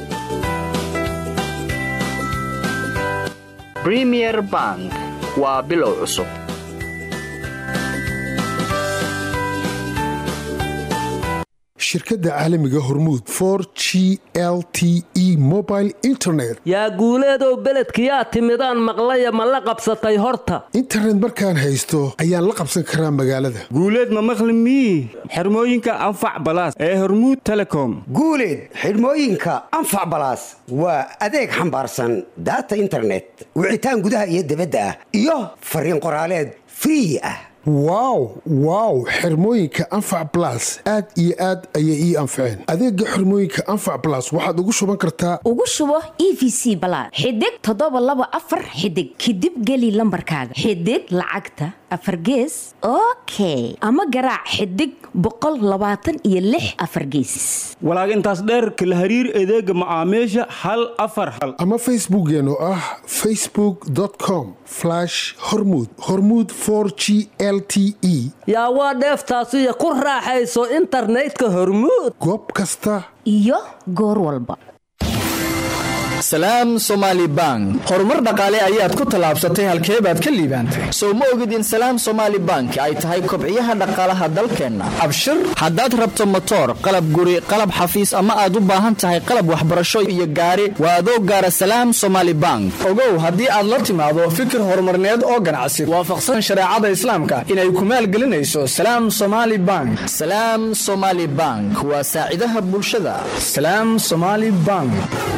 bremier bank waa bilow cusub shirkadda caalamiga hormuud for g l t e mobile internet yaa guuleedow beledkiyaa timidaan maqlaya ma la qabsatay horta internet markaan haysto ayaan la qabsan karaa magaalada guuleed ma maqli mii xirmooyinka anfac balaas ee hormuud telecom guuleed xidhmooyinka anfac balaas waa adeeg xambaarsan daata internet wicitaan gudaha iyo debadda ah iyo fariin qoraaleed free ah wow wow xirmooyinka anfac blas aad iyo aad ayay ii anfaceen adeega xirmooyinka anfac blas waxaad ugu shuban kartaa ugu shubo e v c balaad xidig toddoba laba afar xidig kadib geli lambarkaaga xidig lacagta afar gees okay ama garaac xidig boqol labaatan iyo lix afar gees walaag intaas dheerka la hariir adeega macaamiisha hal afar hal ama facebookeen oo ah facebookcom hormud hormud g l t e yaa waa dheeftaasiyo ku raaxayso internetka hormuud goob kasta iyo goor walba salaam somaali bank horumar dhaqaale ayaad ku tallaabsatay halkee baad ka liibaantay sow ma ogid in salaam somaali bank ay tahay kobciyaha dhaqaalaha dalkeenna abshir haddaad rabto motoor qalab guri qalab xafiis ama aad u baahan tahay qalab waxbarasho iyo gaari waa adoo gaara salaam somaali bank ogow haddii aad la timaado fikir horumarneed oo ganacsi waafaqsan shareecada islaamka inay ku maalgelinayso salaam somaali bank salaam somaali bank waa saacidaha bulshada salaam somaali bank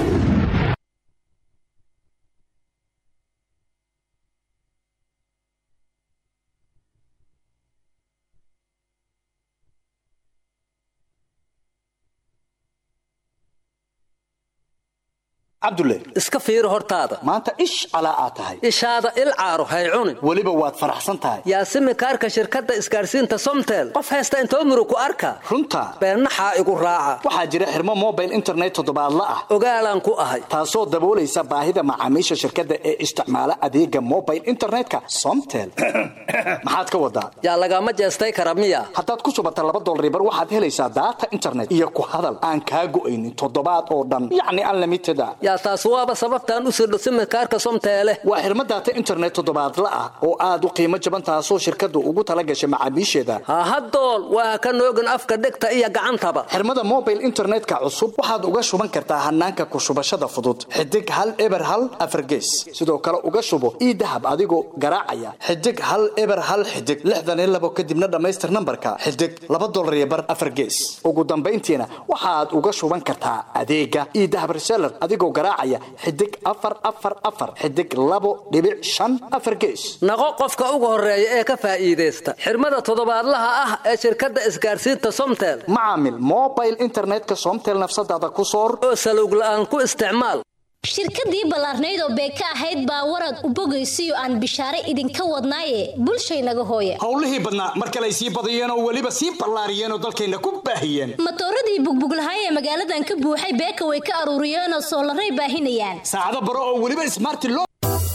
cabdulle iska fiiri hortaada maanta ish calaa aad tahay ishaada il caaro hay cunin weliba waad faraxsan tahay yaasimi kaarka shirkadda isgaarsiinta somtel qof haysta intoo muru ku arka runta beennaxaa igu raaca waxaa jira xirmo mobile internet toddobaadla ah ogaalaan ku ahay taasoo daboolaysa baahida macaamiisha shirkadda ee isticmaala adeega mobile internetka somtel maxaad ka wadaa yaa lagama jeestay kara miya haddaad ku shubata laba dolaribar waxaad helaysaa daata internet iyo ku hadal aan kaa go'aynin toddobaad oo dhan yacni unlimited a yaa taas waaba sababtaan u sirdho simikaarka somteele waa xirmo daata internet toddobaadla ah oo aad u qiimo jaban taasoo shirkaddu ugu tala gashay macaamiisheeda hahadool waa ka noogin afka dhegta iyo gacantaba xirmada mobile internetka cusub waxaad uga shuban kartaa hanaanka ku shubashada fudud xidig hal eber hal afargees sidoo kale uga shubo ii dahab adigoo garaacaya xidig hal eber hal xidig lixdan iyo labo kadibna dhammaystir nambarka xidig laba dolar iyo bar afargees ugu dambayntiina waxaad uga shuban kartaa adeega ii dahab reseller adigoo garaacaya xidig afar afar afar xidig labo dhibic shan afar gees naqo qofka ugu horeeya ee ka faa'iidaysta xirmada toddobaadlaha ah ee shirkadda isgaarsiinta somtel macaamil mobile internetka somtel nafsadaada ku soor oo salowg la'aan ku isticmaal shirkadii ballaarnayd oo beeka ahayd baa warad u bogaysiyo aan bishaare idinka wadnaaye bulshaynaga hooya howlihii badnaa mar kale ay sii badiyeen oo weliba sii ballaariyeen oo dalkayna ku baahiyeen matooradii bugbuglahaay ee magaaladan ka buuxay beeka way ka aruuriyeenoo soolaray baahinayaan saacado baro oo weliba ismaarti loo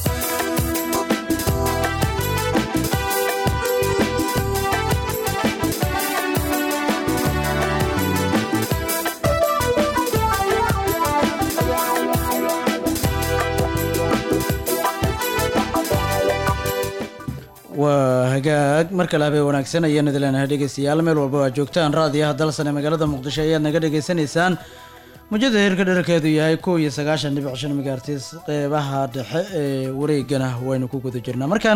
waa hagaag mar kale habeen wanaagsan ayaan idin leenahay dhegeystayaal meel walba waa joogtaan raadiyaha dalsan ee magaalada muqdisho ayaad naga dhegeysanaysaan mujada heerka dherarkeedu yahay kow iyo sagaashan dhibic shan megaartis qeybaha dhexe ee wareegana waynu ku guda jirnaa markan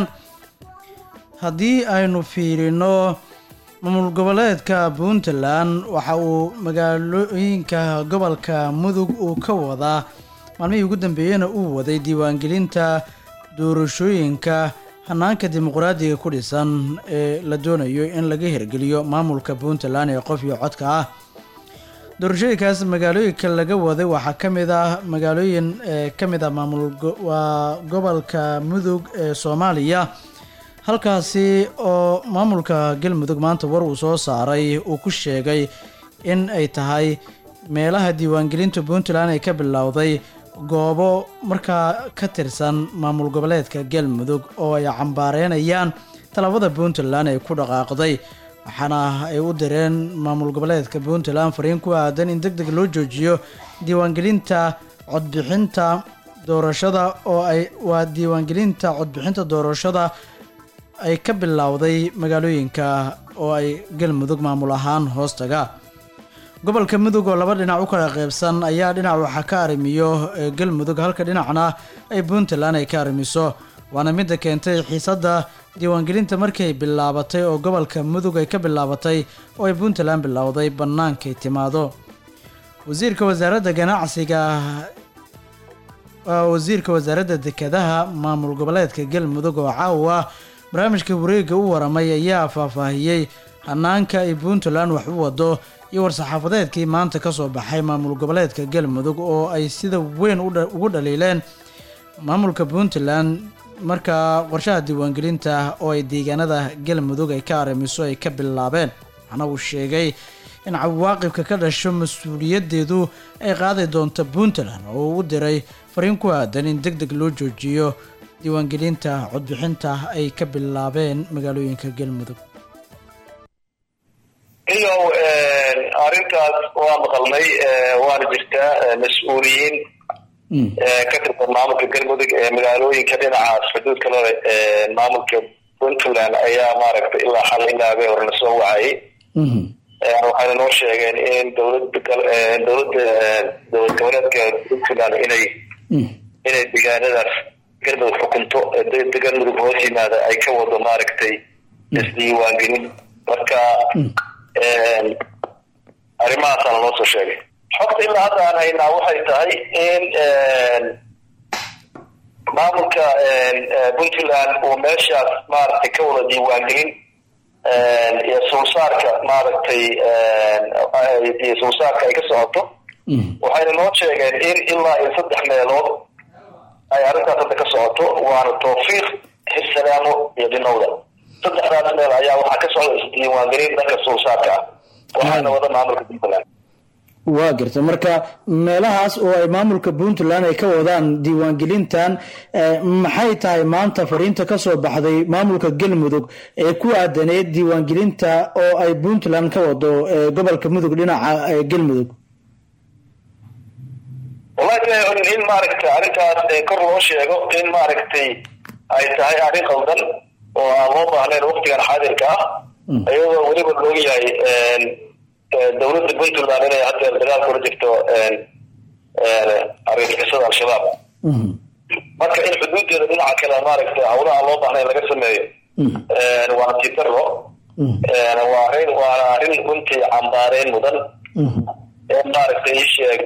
haddii aynu fiirino maamul goboleedka puntland waxa uu magaalooyinka gobolka mudug uu ka wadaa maalmihii ugu dambeeyena uu waday diiwaangelinta doorashooyinka hanaanka dimuqraadiga ku dhisan ee la doonayo in laga hirgeliyo maamulka puntland ee qof iyo codka ah doorashooyinkaas magaalooyinka laga waday waxaa ka mid ah magaalooyin ee ka mid ah maamul waa gobolka mudug ee soomaaliya halkaasi oo maamulka galmudug maanta war uu soo saaray uu ku sheegay in ay tahay meelaha diiwaangelinta puntland ay ka bilowday goobo markaa ka tirsan maamul goboleedka galmudug oo ay cambaareynayaan tallaabada puntland ay ku dhaqaaqday waxaana ay u direen maamul goboleedka puntland fariin ku aadan in deg deg loo joojiyo diiwaangelinta codbixinta doorashada oo ay waa diiwaangelinta codbixinta doorashada ay ka bilowday magaalooyinka oo ay galmudug maamul ahaan hoostaga gobolka mudug oo laba dhinac u kala qeybsan ayaa dhinac waxaa ka arrimiyo galmudug halka dhinacna ay puntland ay ka arrimiso waana midda keentay xiisadda diiwaangelinta markay bilaabatay oo gobolka mudug ay ka bilaabatay oo ay puntland bilowday bannaankay timaado wasiirka wasaaradda ganacsiga wasiirka wasaaradda dekedaha maamul goboleedka galmudug oo caawa barnaamijka wareegga u waramay ayaa faahfaahiyey hanaanka ay puntland wax u wado iyo war-saxaafadeedkii maanta ka soo baxay maamul goboleedka galmudug oo ay sida weyn u dha- ugu dhaliileen maamulka puntland markaa qorshaha diiwaangelinta oo ay deegaanada galmudug ay ka arrimiso ay ka bilaabeen waxaana uu sheegay in cawaaqibka ka dhasho mas-uuliyadeedu ay qaadi doonto puntland oo uu u diray fariin ku aadan in deg deg loo joojiyo diiwaangelinta codbixinta ay ka bilaabeen magaalooyinka galmudug iyo arrintaas waa maqalnay waana jirtaa mas-uuliyiin ka tirsan maamulka galmudug ee magaalooyinka dhinacaas xuduudka lole maamulka puntland ayaa maaragtay ilaa xal ilaa habeen hore lasoo wacayay waxayna noo sheegeen in dowlada gal- dowladda dowlad goboleedka puntland inay inay deegaanadaas galmudug xukunto ee de- galmudug hoos yimaada ay ka wado maaragtay isdiiwaangelin marka arrimahaasaana loo soo sheegay xogta ilaa hadda aan haynaa waxay tahay in maamulka puntland uu meeshaas maaragtay ka wada diiwaangelin iyo sulsaarka maaragtay iyo sulsaarka ay ka socoto waxayna noo sheegeen in ilaa iyo saddex meelood ay arrintaas hadda ka socoto waana tawfiiq xisalaamo iyo dhinowda saddexdaas meel ayaa waxaa ka socda isdiiwaangelin dhanka sulsaarka ah waxaana wada maamulka puntland waa garta marka meelahaas oo ay maamulka puntland ay ka wadaan diiwaangelintan eh, maxay tahay maanta fariinta ka soo baxday maamulka galmudug ee ku aadaneed diiwaangelinta oo ay puntland ka wado eh, gobolka mudug dhinaca eh, galmudug wallahi in maaragtay arrintaas ee kor loo sheego in maaragtay ay tahay arrin qaldan oo aan loo baahnayn waqtigan xaadirka ah iyadoo weliba looga yahay dowladda puntland inay haddeer dagaal kula jirto argagixisada al-shabaab marka in xuduudeeda dhinaca kale maaragtay hawlaha loo baahnayn laga sameeyo waana tiitaro waa arrin waana arrin runtii cambaareyn mudan ee maaragtay ii sheeg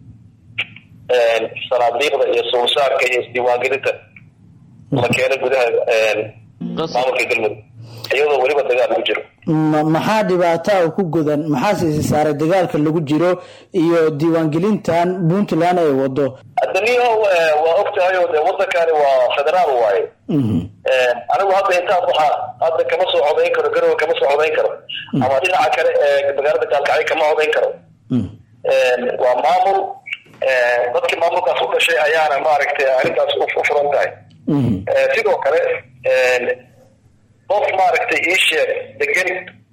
sanaadiiqda iyo sulsaarka iyo isdiiwaangelinta la keeno gudaha maamulka galmudug iyadoo weliba dagaal lagu jiro Ma- maxaa dhibaataa ku godan maxaase isi saaray dagaalka lagu jiro iyo diiwaangelintan puntland ay wado adaniyo waa og tahay oo dee wadankani waa federaal waaye anigu hadda intaan waxaa hadda kama soo codayn karo garowe kama soo codayn karo ama dhinaca kale ee magaalada gaalkacyo kama codayn karo waa maamul dadkii maamulkaas u dhashay ayaana maaragtay arrintaas u u furan tahay sidoo kale qof maaragtay ii sheeg degan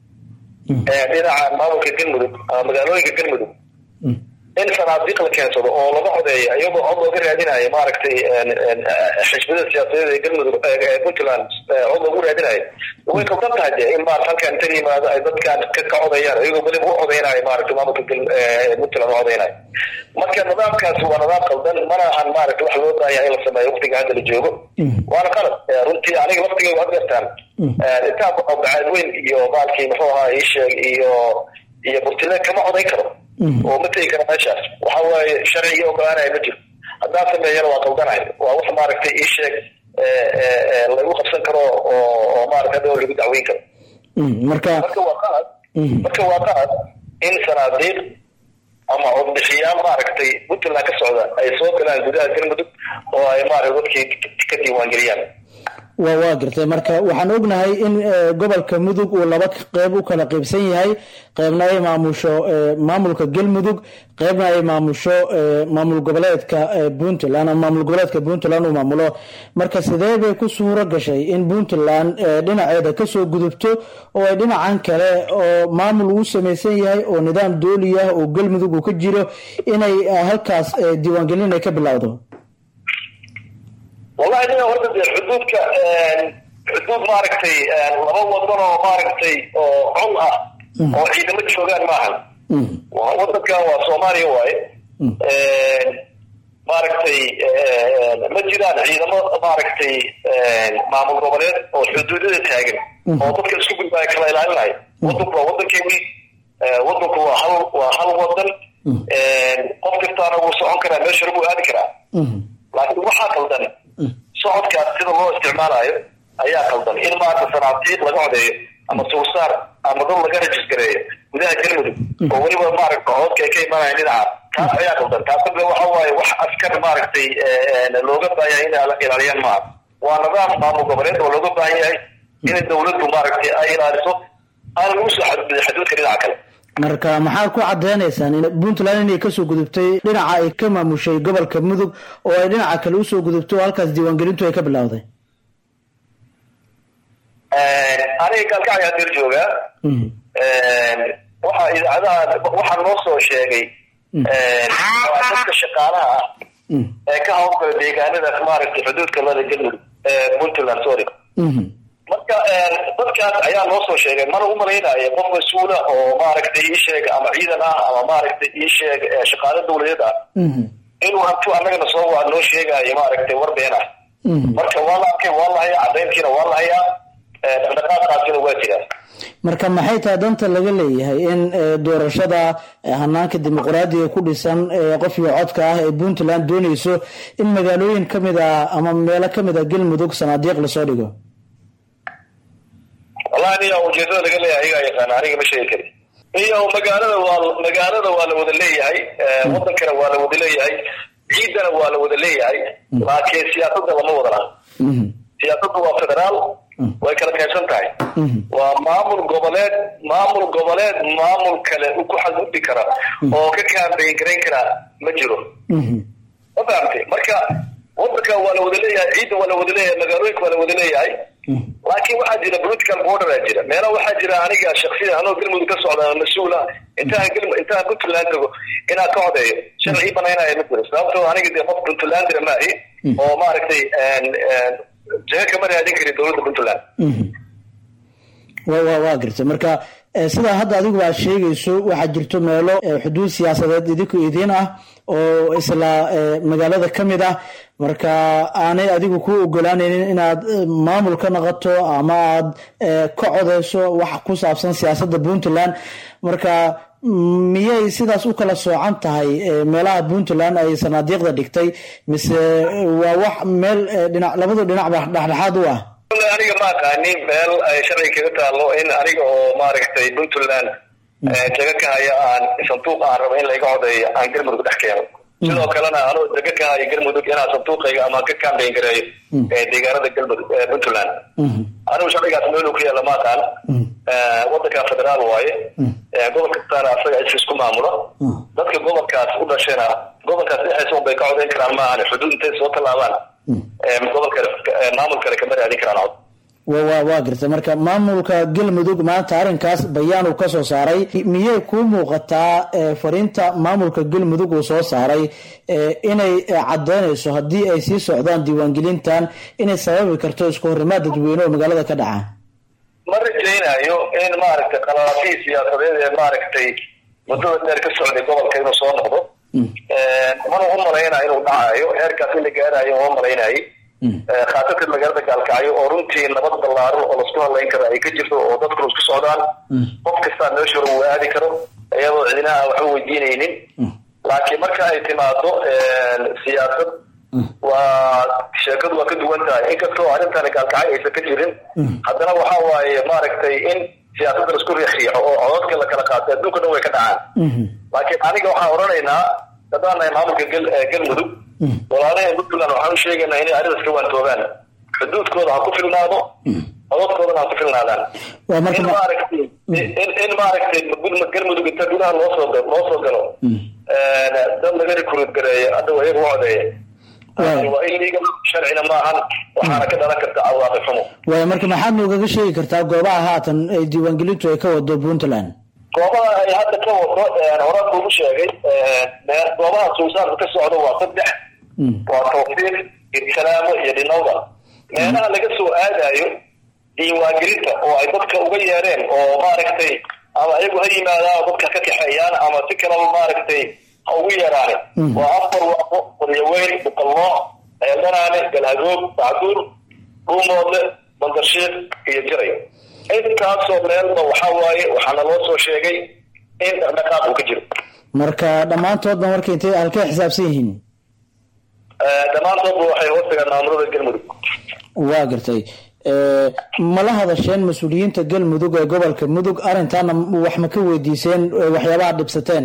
dhinaca maamulka galmudug ama magaalooyinka galmudug in sanaadiiq la keensado oo laga codeeyo iyagoo cod looga raadinayo maaragtay xisbiyada siyaasadeed ee galmudug ee puntland cod loogu raadinayo way kaldan tahay dee in maarata halkan inta yimaado ay dadkan ka ka codayaan iyagoo weliba u codeynayo maaragtay maamulka gal- ee puntland u codeynayo marka nidaamkaasi waa nidaam qaldan mana ahan maaragta wax loo baahan yahay in la sameeyo waqtiga hadda la joogo waana qalad runtii aniga waqtigaygu had gartaan intaan baxo bacaad weyn iyo maalkii muxuu ahaa ii sheeg iyo iyo burtile kama codayn karo oo ma tegi karo meeshaas waxa waaye sharciga ogolaanaya ma jiro haddaan sameeyana waa qaldanahay waa wax maaragtay ii sheeg lagu qabsan karo oo oo maarata hadda lagu dacweyn karo marka marka waa qalad marka waa qalad in sanaadiiq ama codbixiyaan maaragtay puntland ka socda ay soo galaan gudaha galmudug oo ay maaragta dadkii ka diiwaangeliyaan waa waa gartay marka waxaan ognahay in eh, gobolka mudug uu laba qeyb u kala qeybsan yahay qeybna ay maamusho eh, maamulka galmudug qeybna ay maamusho eh, maamul goboleedka eh, puntland ama maamul goboleedka puntland uu maamulo marka sidee bay ku suuro gashay in puntland eh, dhinaceeda kasoo gudubto oo ay dhinacan kale oo maamul uu samaysan yahay oo nidaam dooli ah oo galmudug uu ka jiro inay eh, halkaas eh, diiwaangelin ay ka bilowdo wallahi nin horta dee xuduudka xuduud maaragtay laba wadan oo maaragtay oo col ah oo ciidamo joogaan maahan Waa- wadankan waa soomaaliya waaye maaragtay ma jiraan ciidamo maaragtay maamul goboleed oo xuduudada taagan oo dadka isku gudbaya kala ilaalinaya wadanku waa wadankeeni wadanku waa hal waa hal wadan qof kastaana wuu socon karaa meesha buu aadi karaa laakiin waxaa qaldan socodkaas sida loo isticmaalayo ayaa qaldan in maarata sanaatiiq laga codeeyo ama suusaar ama dad laga rejistareeyo gudaha galmudug oo weliba maaragta cododka ay ka imaanayaan dhinaca taas ayaa qaldan taasna waxa waaye wax askar maaragtay looga baahan yahay inay ilaaliyaan maaha waa nidaam maamul goboleed oo looga baahan yahay in dowladdu maaragtay ay ilaaliso aan lagu soo xadgudbin xaduudka dhinaca kale marka maxaad ku cadeynaysaan in puntland inay kasoo gudubtay dhinaca ay ka maamushay gobolka mudug oo ay dhinaca kale usoo gudubto oo halkaas diiwaangelintu ay ka bilowday aniga gaalkacay hadeer joogaa waxa idaacadaha waxaa noo soo sheegay dadka shaqaalaha ah ee ka hawlgala deegaanadaas maaragtay xuduudka lada galmudug puntland sorry marka dadkaas ayaa noo soo sheegay mana u malaynayo qof mas-uula oo maaragtay ii sheeg ama ciidan ah ama maaragtay ii sheeg shaqaale dawladeed ah inuu hantu annagana soo waa noo sheegayo maaragtay war been ah marka waa la arkay waa la hayaa cadayntiina waa la hayaa dhaqdhaqaaqaasina waa jiraa marka maxay tahay danta laga leeyahay in doorashada hanaanka dimuqraadiga ku dhisan qofkii codka ah ee puntland dooneyso in magaalooyin kamid a ama meelo kamid a galmudug sanaadiiq lasoo dhigo wallahi niya ujeedada laga leeyahay ayagaa yaqaana aniga ma sheegi kari iyo magaalada waa magaalada waa la wada leeyahay wadankana waa la wada leeyahay ciidana waa la wada leeyahay laakiin siyaasadda lama wada laha siyaasaddu waa federaal way kala qaybsan tahay waa maamul goboleed maamul goboleed maamul kale ku xadgudbi kara oo ka kaambeyn garayn kara ma jiro ma fahamtay marka wadanka waa la wada leeyahay ciidda waa la wada leeyahay magaalooyinka waa la wada leeyahay laakiin waxaa jira political border aa jira meelo waxaa jira aniga shaksiyan anoo galmudug ka socda mas-uula intaan gl intaan puntland tago inaan ka codeeyo sharci banaynaya ma jiro sababtoo aniga dee qof puntlandira maahi oo maaragtay jaga kama raadin karin dowladda puntland wa wa waa gartay marka sidaa hadda adigu aad sheegayso waxaa jirto meelo xuduud siyaasadeed idinku idiin ah oo isla magaalada ka mid ah marka aanay adigu ku ogolaanaynin inaad maamul ka noqoto ama aad ka codeyso wax ku saabsan siyaasadda puntland marka miyay sidaas u kala soocan tahay meelaha puntland ay sanaadiiqda dhigtay mise waa wax meel dhinac labadu dhinacba dhexdhexaad u ah aniga ma aqaanin meel ay sharci kaga taalo in aniga oo maaragtay puntland jaga ka haya aan sanduuq aan rabo in layga codeeyo aan galmudug dhex keeno sidoo kalena anoo jaga ka haya galmudug inaan sanduuqayga ama ka kambeyn gareeyo deegaanada galmudug puntland anigu sharcigaas meeluu ku yaalla ma aqaan wadanka federaal waaye gobol kastaana asaga is isku maamulo dadka gobolkaas u dhashayna gobolkaas dhexdiisa un bay ka codeyn karaan maahan xuduud intay soo tallaabaan gobol kale maamul kale kama raadin karaan cod wa wa waa gartay marka maamulka galmudug maanta arrinkaas bayaan uu ka soo saaray miyay kuu muuqataa fariinta maamulka galmudug uu soo saaray inay cadeynayso haddii ay sii socdaan diiwaangelintan inay sababi karto isku horimaad dadweyne oo magaalada ka dhaca ma rajaynayo in maaragtay qalaafihii siyaasadeed ee maaragtay muddada dheer ka socday gobolka inuu soo noqdo mana u malaynayo inuu dhacayo heerkaas in la gaarayo uma malaynayo khaasatan magaalada gaalkacyo oo runtii nabad ballaaran oo lasku hadlayn karo ay ka jirto oo dadkuna isku socdaan qof kastaa meesha hore uu aadi karo iyadoo cidinaha waxba weydiinaynin laakiin marka ay timaado siyaasad waa sheekadu waa ka duwan tahay inkastoo arrintani gaalkacyo aysan ka jirin haddana waxa waaye maaragtay in siyaasadda laisku riixriixo oo cododka la kala qaato adduunka dhan way ka dhacaan laakiin aniga waxaan odhanaynaa haddaan nahay maamulka galmudug walaalaha puntland waxaan u sheegaynaa inay arrintaas ka waantoogaan xuduudkooda ha ku filnaado cododkoodana ha ku filnaadaan in maaragtay in in maaragtay galmudug inta gudaha loo soo loo soo galo dad laga recruit gareeyo hadda iyaga u codeeya waa illegal sharcina maahan waxaana ka dhalan karta cawaaqi xumo waaya marka maxaad noogaga sheegi kartaa goobaha haatan ay diiwaangelintu ay ka wado puntland goobaha ay hadda ka wado horaan kuugu sheegay goobaha suusaanka ka socdo waa saddex waa tawfiiq ibtalaamo iyo dhinowda meelaha laga soo aadayo diiwaangelinta oo ay dadka uga yeereen oo maaragtay ama iyagu ha yimaadaan dadka ka kaxeeyaan ama si kalaba maaragtay ha ugu yeeraane waa afar waaqo qoryaweyn buqalloo eedanaane galhagoog bacduur dhuumoodle bandarshiiq iyo jiray intaasoo meelba waxaa waaye waxaana loo soo sheegay in dhaqdhaqaaq uu ka jiro marka dhammaantoodba marka intay halkay xisaabsan yihiin dhammaantoodba waxay hoostagaan maamulada galmudug waa gartay ee, ma la hadasheen mas-uuliyiinta galmudug ee gobolka mudug arrintaana wax ma ka weydiiseen ee, waxyaabaha dhibsateen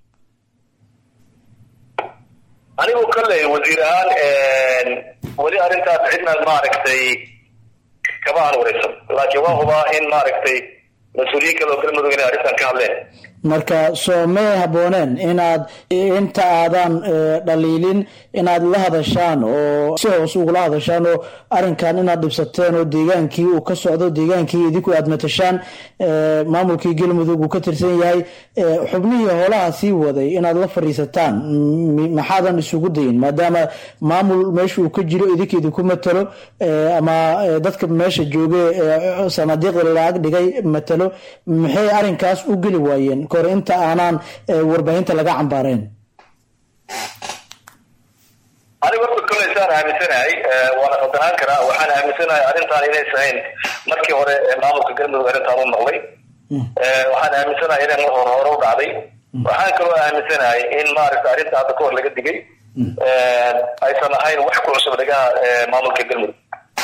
anigu kolley wasiir ahaan weli arrintaas cidna maaragtay kama aan wareysan laakiin waa hubaa in maaragtay mas-uuliyiin kale oo galmudug inay arrintan ka hadleen marka soo may habbooneen inaad inta aadan ee, dhaliilin inaad la hadashaan oo si hoos ugula hadashaan oo arrinkan inaad dhibsateen oo deegaankii uu ka socdo deegaankii idinku aad matashaan ee, maamulkii galmudug uu ka tirsan yahay ee, xubnihii howlaha sii waday inaad la fadhiisataan m- maxaadan isugu dayin maadaama maamul meesha uu ka jiro idinka idinku matalo ee, ama ee, dadka meesha jooge ee, sanaadiiqda lacag dhigay matalo maxay arrinkaas u geli waayeen kahor inta aanaan ee, warbaahinta laga cambaareen anigu horta kolley saan aaminsanahay eh, waana qaldanaan karaa waxaan aaminsanahay arrintan inays ahayn markii hore ee maamulka galmudug arrintan u maqlay Eh, waxaan aaminsanahay inay mar hore hore u dhacday waxaan kaloo aaminsanahay in maaragta arrinta hadda ka hor laga digay eh, aysan ahayn wax ku cusub dhagaha eh, maamulka galmudug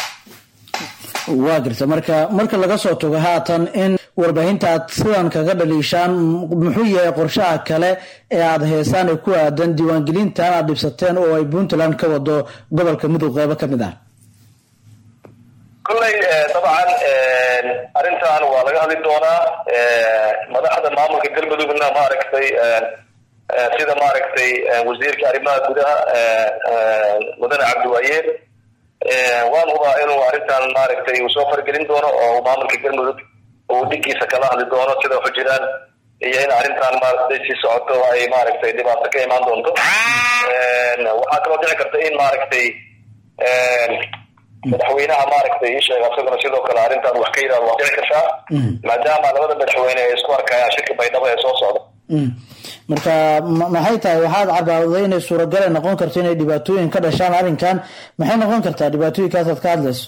waa garta marka marka laga soo tago haatan in warbaahinta aad sidan kaga dhaliishaan m- muxuu yahay qorshaha kale ee aad heesaan ee ku aadan diiwaangelintan aad dhibsateen oo ay puntland ka wado gobolka mudug qeybo ka mid ah kolley eh, dabcan eh, arrintan waa laga hadli doonaa eh, madaxda maamulka galmudugna maaragtay eh, eh, sida maaragtay eh, wasiirka arrimaha gudaha eh, eh, mudane cabdiwaayeer eh, waan hubaa inuu arrintan maaragtay uu soo fargelin doono oo uu maamulka galmudug uu dhigiisa kala hadli doono sida waxu jiraan iyo in arrintan maaragtay si socoto ay maaragtay dhibaato ka imaan doonto Eh, waxaa kaloo dhici karta in maaragtay eh, madaxweynaha maaragtay ii sheega isaguna sidoo kale arrintan wax ka yidhahdo waa dhici kartaa maadaama labada madaxweyne ay isku arkayaan shirka baydhabo ee soo socda Mm. marka ma- maxay tahay waxaad carbaawday inay suuragal ay noqon karto inay dhibaatooyin ka dhashaan arrinkan maxay noqon kartaa dhibaatooyinkaas aad ka hadlayso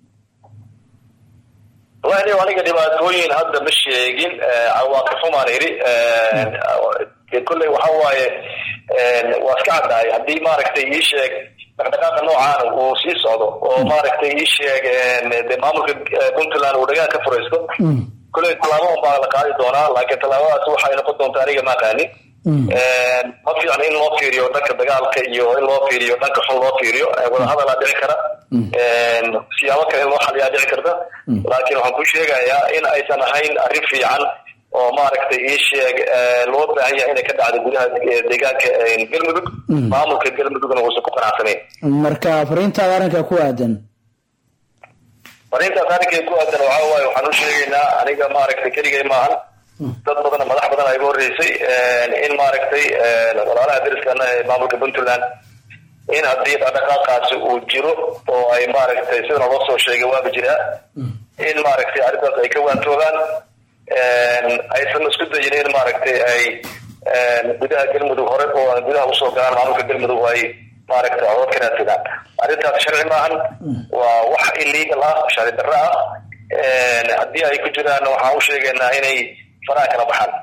wallahi aniga aniga dhibaatooyin hadda ma sheegin eh, cawaaqib xumaan idhi Eh, kolley waxa waaye eh, waa iska caddahay haddii maaragtay ii sheeg dhaqdhaqaaqa noocaana uu sii socdo oo maaragtay ii sheeg eh, de maamulka eh, puntland uu dhagaan ka furaysto kolley tallaabo un baa la qaadi doonaa laakiin tallaabadaas waxay noqon doontaa aniga ma aqaanin Eh, ma fiicna in loo fiiriyo dhanka dagaalka iyo in loo fiiriyo dhanka xun loo fiiriyo Eh, wadahadalaa dhici kara Eh, siyaabo kale in loo xaliyaa dhici karta laakiin waxaan ku sheegayaa in aysan ahayn arrin fiican oo maaragtay ii sheeg eh, loo baahan yahay inay ka dhacdo gudaha eh, deegaanka eh, galmudug maamulka galmudugna uusan ku qanacsanayn marka fariintaada arrinka ku aadan fariintaas arrinkay ku aadan waxaa waaye waxaan u sheegaynaa aniga maaragtay keligay maahan dad badan madax badan ay iga horreysay in maaragtay walaalaha deriskana ee maamulka puntland in haddii dhaqdhaqaaqaasi uu jiro oo ay maaragtay sidana loo soo sheegay waaba jiraa in maaragtay arrintaas ay ka waantoogaan aysan isku dayin in maaragtay ay gudaha galmudug hore oo aan gudaha usoo galaan maamulka galmudug ay maaragtay codod ka raadsadaan arrintaas sharci maahan waa wax illegal ah sharci darro ah haddii ay ku jiraan waxaan u sheegaynaa inay faraha kala baxaan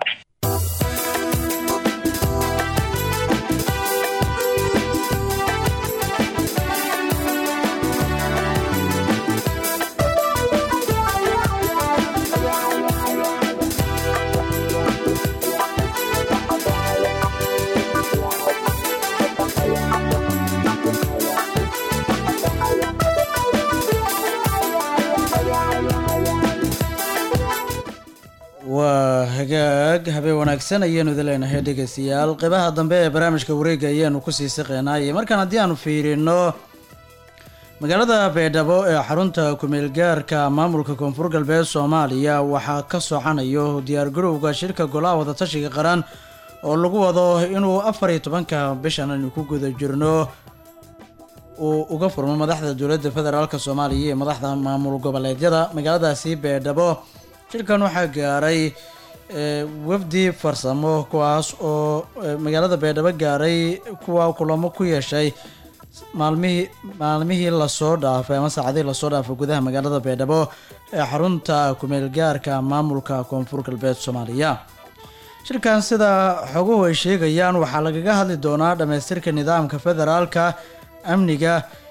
waa hagaag habeen wanaagsan ayaanu idin leenahay dhegeystayaal qeybaha dambe ee barnaamijka wareega ayaanu kusii siqeynay markaan haddii aanu fiirino magaalada baydhabo ee xarunta kumeelgaarka maamulka koonfur galbeed soomaaliya waxaa ka socanayo diyaargarowga shirka golaha wadatashiga qaran oo lagu wado inuu afar iyo tobanka bishan aynu ku guda jirno uu uga furmo madaxda dowladda federaalk soomaaliya iyo madaxda maamul goboleedyada magaaladaasi baydhabo shirkan waxaa gaaray wafdi farsamo kuwaas oo magaalada baydhabo gaaray kuwa kulamo ku yeeshay maalmihii maalmihii lasoo dhaafay ama saacadihii lasoo dhaafay gudaha magaalada baydhabo ee xarunta kumeelgaarka maamulka koonfur galbeed soomaaliya shirkan sida xoguhu ay sheegayaan waxaa lagaga hadli doonaa dhammaystirka nidaamka federaalka amniga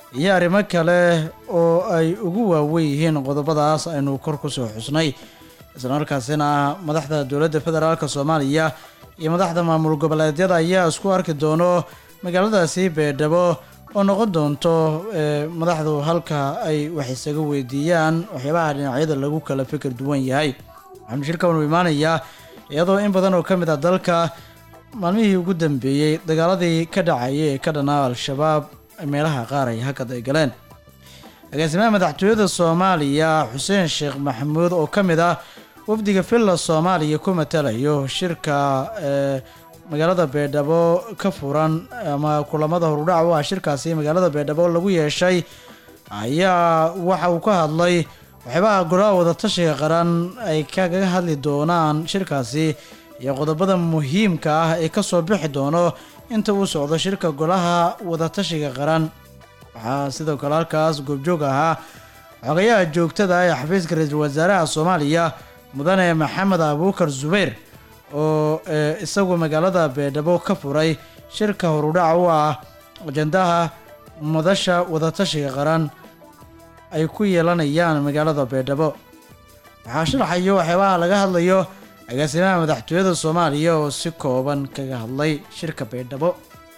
iyo arrimo kale oo ay ugu waaweyn yihiin qodobadaas aynu kor kusoo xusnay islamarkaasina madaxda dowladda federaalk soomaaliya iyo madaxda maamul goboleedyada ayaa isku arki doono magaaladaasi beedhabo oo noqon doonto ee, madaxdu halka ay wax isaga weydiiyaan waxyaabaha dhinacyada lagu kala fikir duwan yahay waxaanu shirkan u imaanayaa iyadoo in badan oo ka mid ah dalka maalmihii ugu dambeeyey dagaaladii ka dhacayay ee ka dhanaa al-shabaab meelaha qaar ay hakad ay galeen agaasimaha madaxtooyada soomaaliya xuseen sheekh maxamuud oo ka mid ah wafdiga villa soomaaliya ku matalayo shirka ee magaalada beedhabo ka furan ama kulamada horudhac u ah shirkaasi magaalada beedhabo lagu yeeshay ayaa waxa uu ka hadlay waxyaabaha golaha wadatashiga qaran ay kaga hadli doonaan shirkaasi iyo qodobada muhiimka ah ee kasoo bixi doono inta uu socdo shirka golaha wadatashiga qaran waxaa sidoo kale halkaas goobjoog ahaa xogayaha joogtada ah ee xafiiska ra-iisul wasaaraha soomaaliya mudane maxamed abuukar zubayr oo ee, isagu magaalada beedhabo ka furay shirka horudhac u ah ajandaha madasha wadatashiga qaran ay ku yeelanayaan magaalada beedhabo waxaa sharaxayo waxyaabaha laga hadlayo agaasimaha madaxtooyada soomaaliya oo si kooban kaga hadlay shirka beedhabo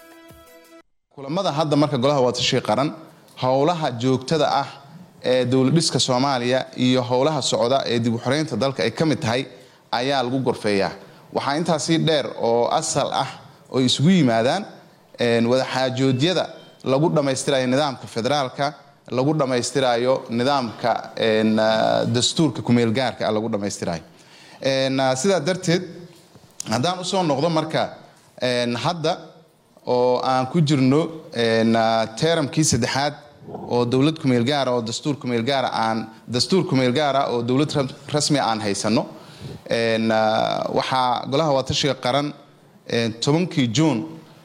kulamada hadda marka golaha wadatashiga qaran howlaha joogtada ah ee dowladhiska soomaaliya iyo howlaha socda ee dib u xoreynta dalka ay ka mid tahay ayaa lagu gorfeeyaa waxaa intaasii dheer oo asal ah oo isugu yimaadaan een, wadaxaajoodyada lagu dhammaystirayo nidaamka federaalka lagu dhammaystirayo nidaamka een, ah, dastuurka kumeelgaarka ah lagu dhammaystirayo Een, ah, sidaa darteed haddaan usoo noqdo marka een, hadda oo aan ku jirno een, ah, teeramkii saddexaad oo dowlad kumeel gaara oo dastuur kumeel gaara aan dastuur kumeel gaara oo dowlad ra- rasmi aan haysano Een, ah, waxaa golaha wadatashiga qaran een, tobankii juun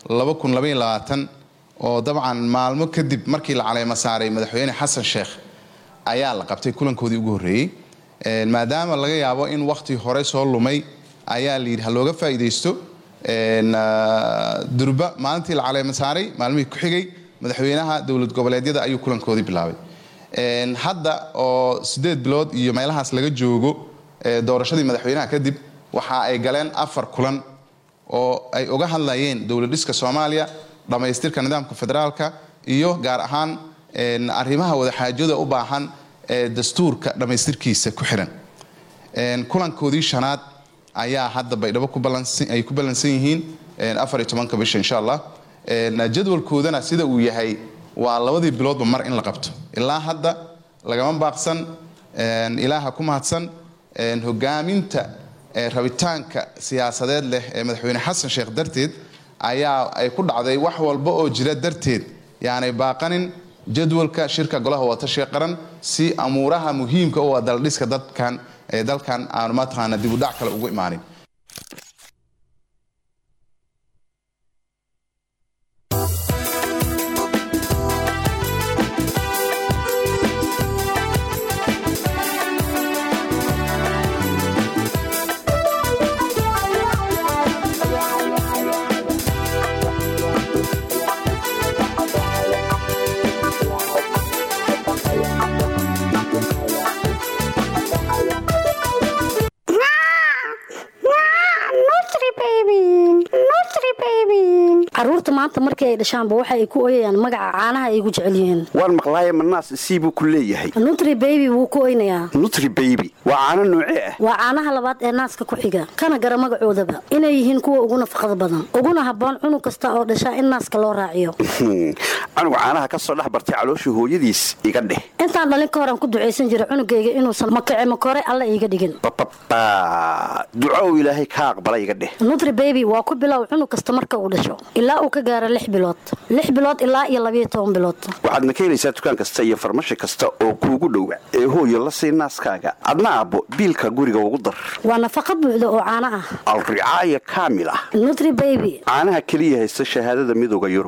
oo dabcan maalmo kadib markii la caleemo saaray madaxweyne xasan sheekh ayaa la qabtay kulankoodii ugu horreeyey Een, maadaama laga yaabo in wakhti hore soo lumay ayaa la yidhi ha looga faa'iidaysto Een, ah, durba maalintii la caleemo saaray maalmihii ku xigay madaxweynaha dowlad goboleedyada ayuu kulankoodii bilaabay Een, hadda oo sideed bilood iyo meelahaas laga joogo ee, doorashadii madaxweynaha kadib waxa ay galeen afar kulan oo ay uga hadlayeen dowlad dhiska soomaaliya dhammaystirka nidaamka federaalka iyo gaar ahaan een, arrimaha wadaxaajada u baahan ee dastuurka dhammaystirkiisa ku xiran Een, kulankoodii shanaad ayaa hadda baydhabo ku ballansan- ay ku ballansan yihiin een, afar iyo tobanka bisha insha allah Een, jadwalkoodana sida uu yahay waa labadii biloodba mar in la qabto ilaa hadda lagama baaqsan een, ilaaha ku mahadsan een, hogaaminta ee, rabitaanka siyaasadeed leh ee madaxweyne xasan sheekh darteed ayaa ay ku dhacday wax walba oo jira darteed yaanay baaqanin jadwalka shirka golaha wadatashiga qaran si amuuraha muhiimka u ah daldhiska dadkan ee dalkan aanu mataqaana dib u dhac kale ugu imaanin caruurta maanta markii ay dhashaanba waxa ay ku oyayaan magaca caanaha ay ugu jecel yihiin waan maqlaaye manaas sii buu ku leeyahay nutri baby wuu ku oynayaa nutri baby waa caano noocee ah waa caanaha labaad ee naaska ku xiga kana gara magacoodaba inay yihiin kuwa ugu nafaqada badan uguna habboon cunug kasta oo dhashaa in naaska loo raaciyo canuga caanaha ka soo dhex bartay calooshii hooyadiis iga dheh intaan dhalin ka horan ku ducaysan jira cunugayga inuusan makace makore alla iiga dhigin bababa duco ilaahay ka aqbala iga dheh nutri baby waa ku bilow cunug kasta marka uu dhasho ilaa uu ka gaaro lix bilood lix bilood ilaa iyo labayo toban bilood waxaadna ka helaysaa dukaan kasta iyo farmashi kasta oo kuugu dhowa ee hooyo la sii naaskaaga adna aabbo biilka guriga ugu dar waa nafaqa buuxda oo caano ah alricaaya kaamil ah nutri baby caanaha keliya haysta shahaadada midooda yurub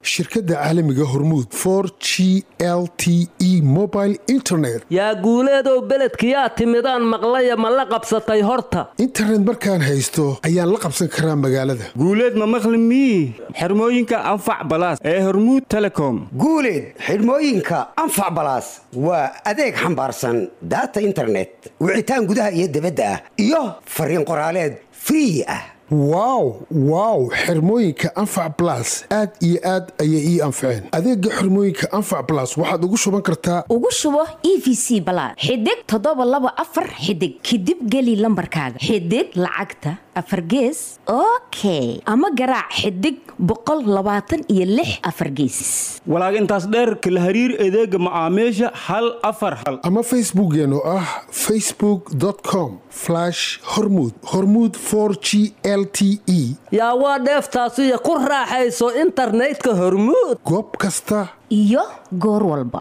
shirkadda caalamiga hormuud for g l t e mobile internet yaa guuleedow beledkiyaa timidaan maqlaya ma la qabsatay horta internet markaan haysto ayaan la qabsan karaa magaalada guuleed ma maqli mii xirmooyinka anfac balaas ee hormuud telecom guuleed xidhmooyinka anfac balaas waa adeeg xambaarsan daata internet wicitaan gudaha iyo dibadda ah iyo fariin qoraaleed free ah wow wow xirmooyinka anfac blas aad iyo aad ayay ii anfaceen adeega xirmooyinka anfac blas waxaad ugu shuban kartaa ugu shubo e v c balaad xidig toddoba laba afar xidig kadib geli lambarkaaga xidig lacagta afar gees okay ama garaac xidig boqol labaatan iyo lix afar gees walaag intaas dheerka la hariir adeega macaamiisha hal afar hal ama facebookeen oo ah facebook com hormud hormud g l t e yaa waa dheeftaasiyo ku raaxayso internetka hormuud goob kasta iyo goor walba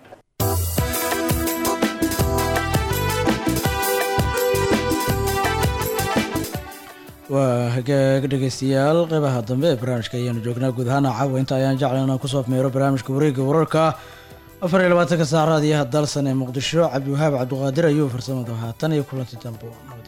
waa hagaag dhegaystayaal qeybaha dambe ee barnaamijka ayaanu joognaa guud ahaan caawa inta ayaan jeclan inaan kusoo meero barnaamijka wareegga wararka afar iyo labaatanka saacraad iyo hadalsan ee muqdisho cabdiwahaab cabdiqaadir ayuu farsamada haatan iyo kulanti dambo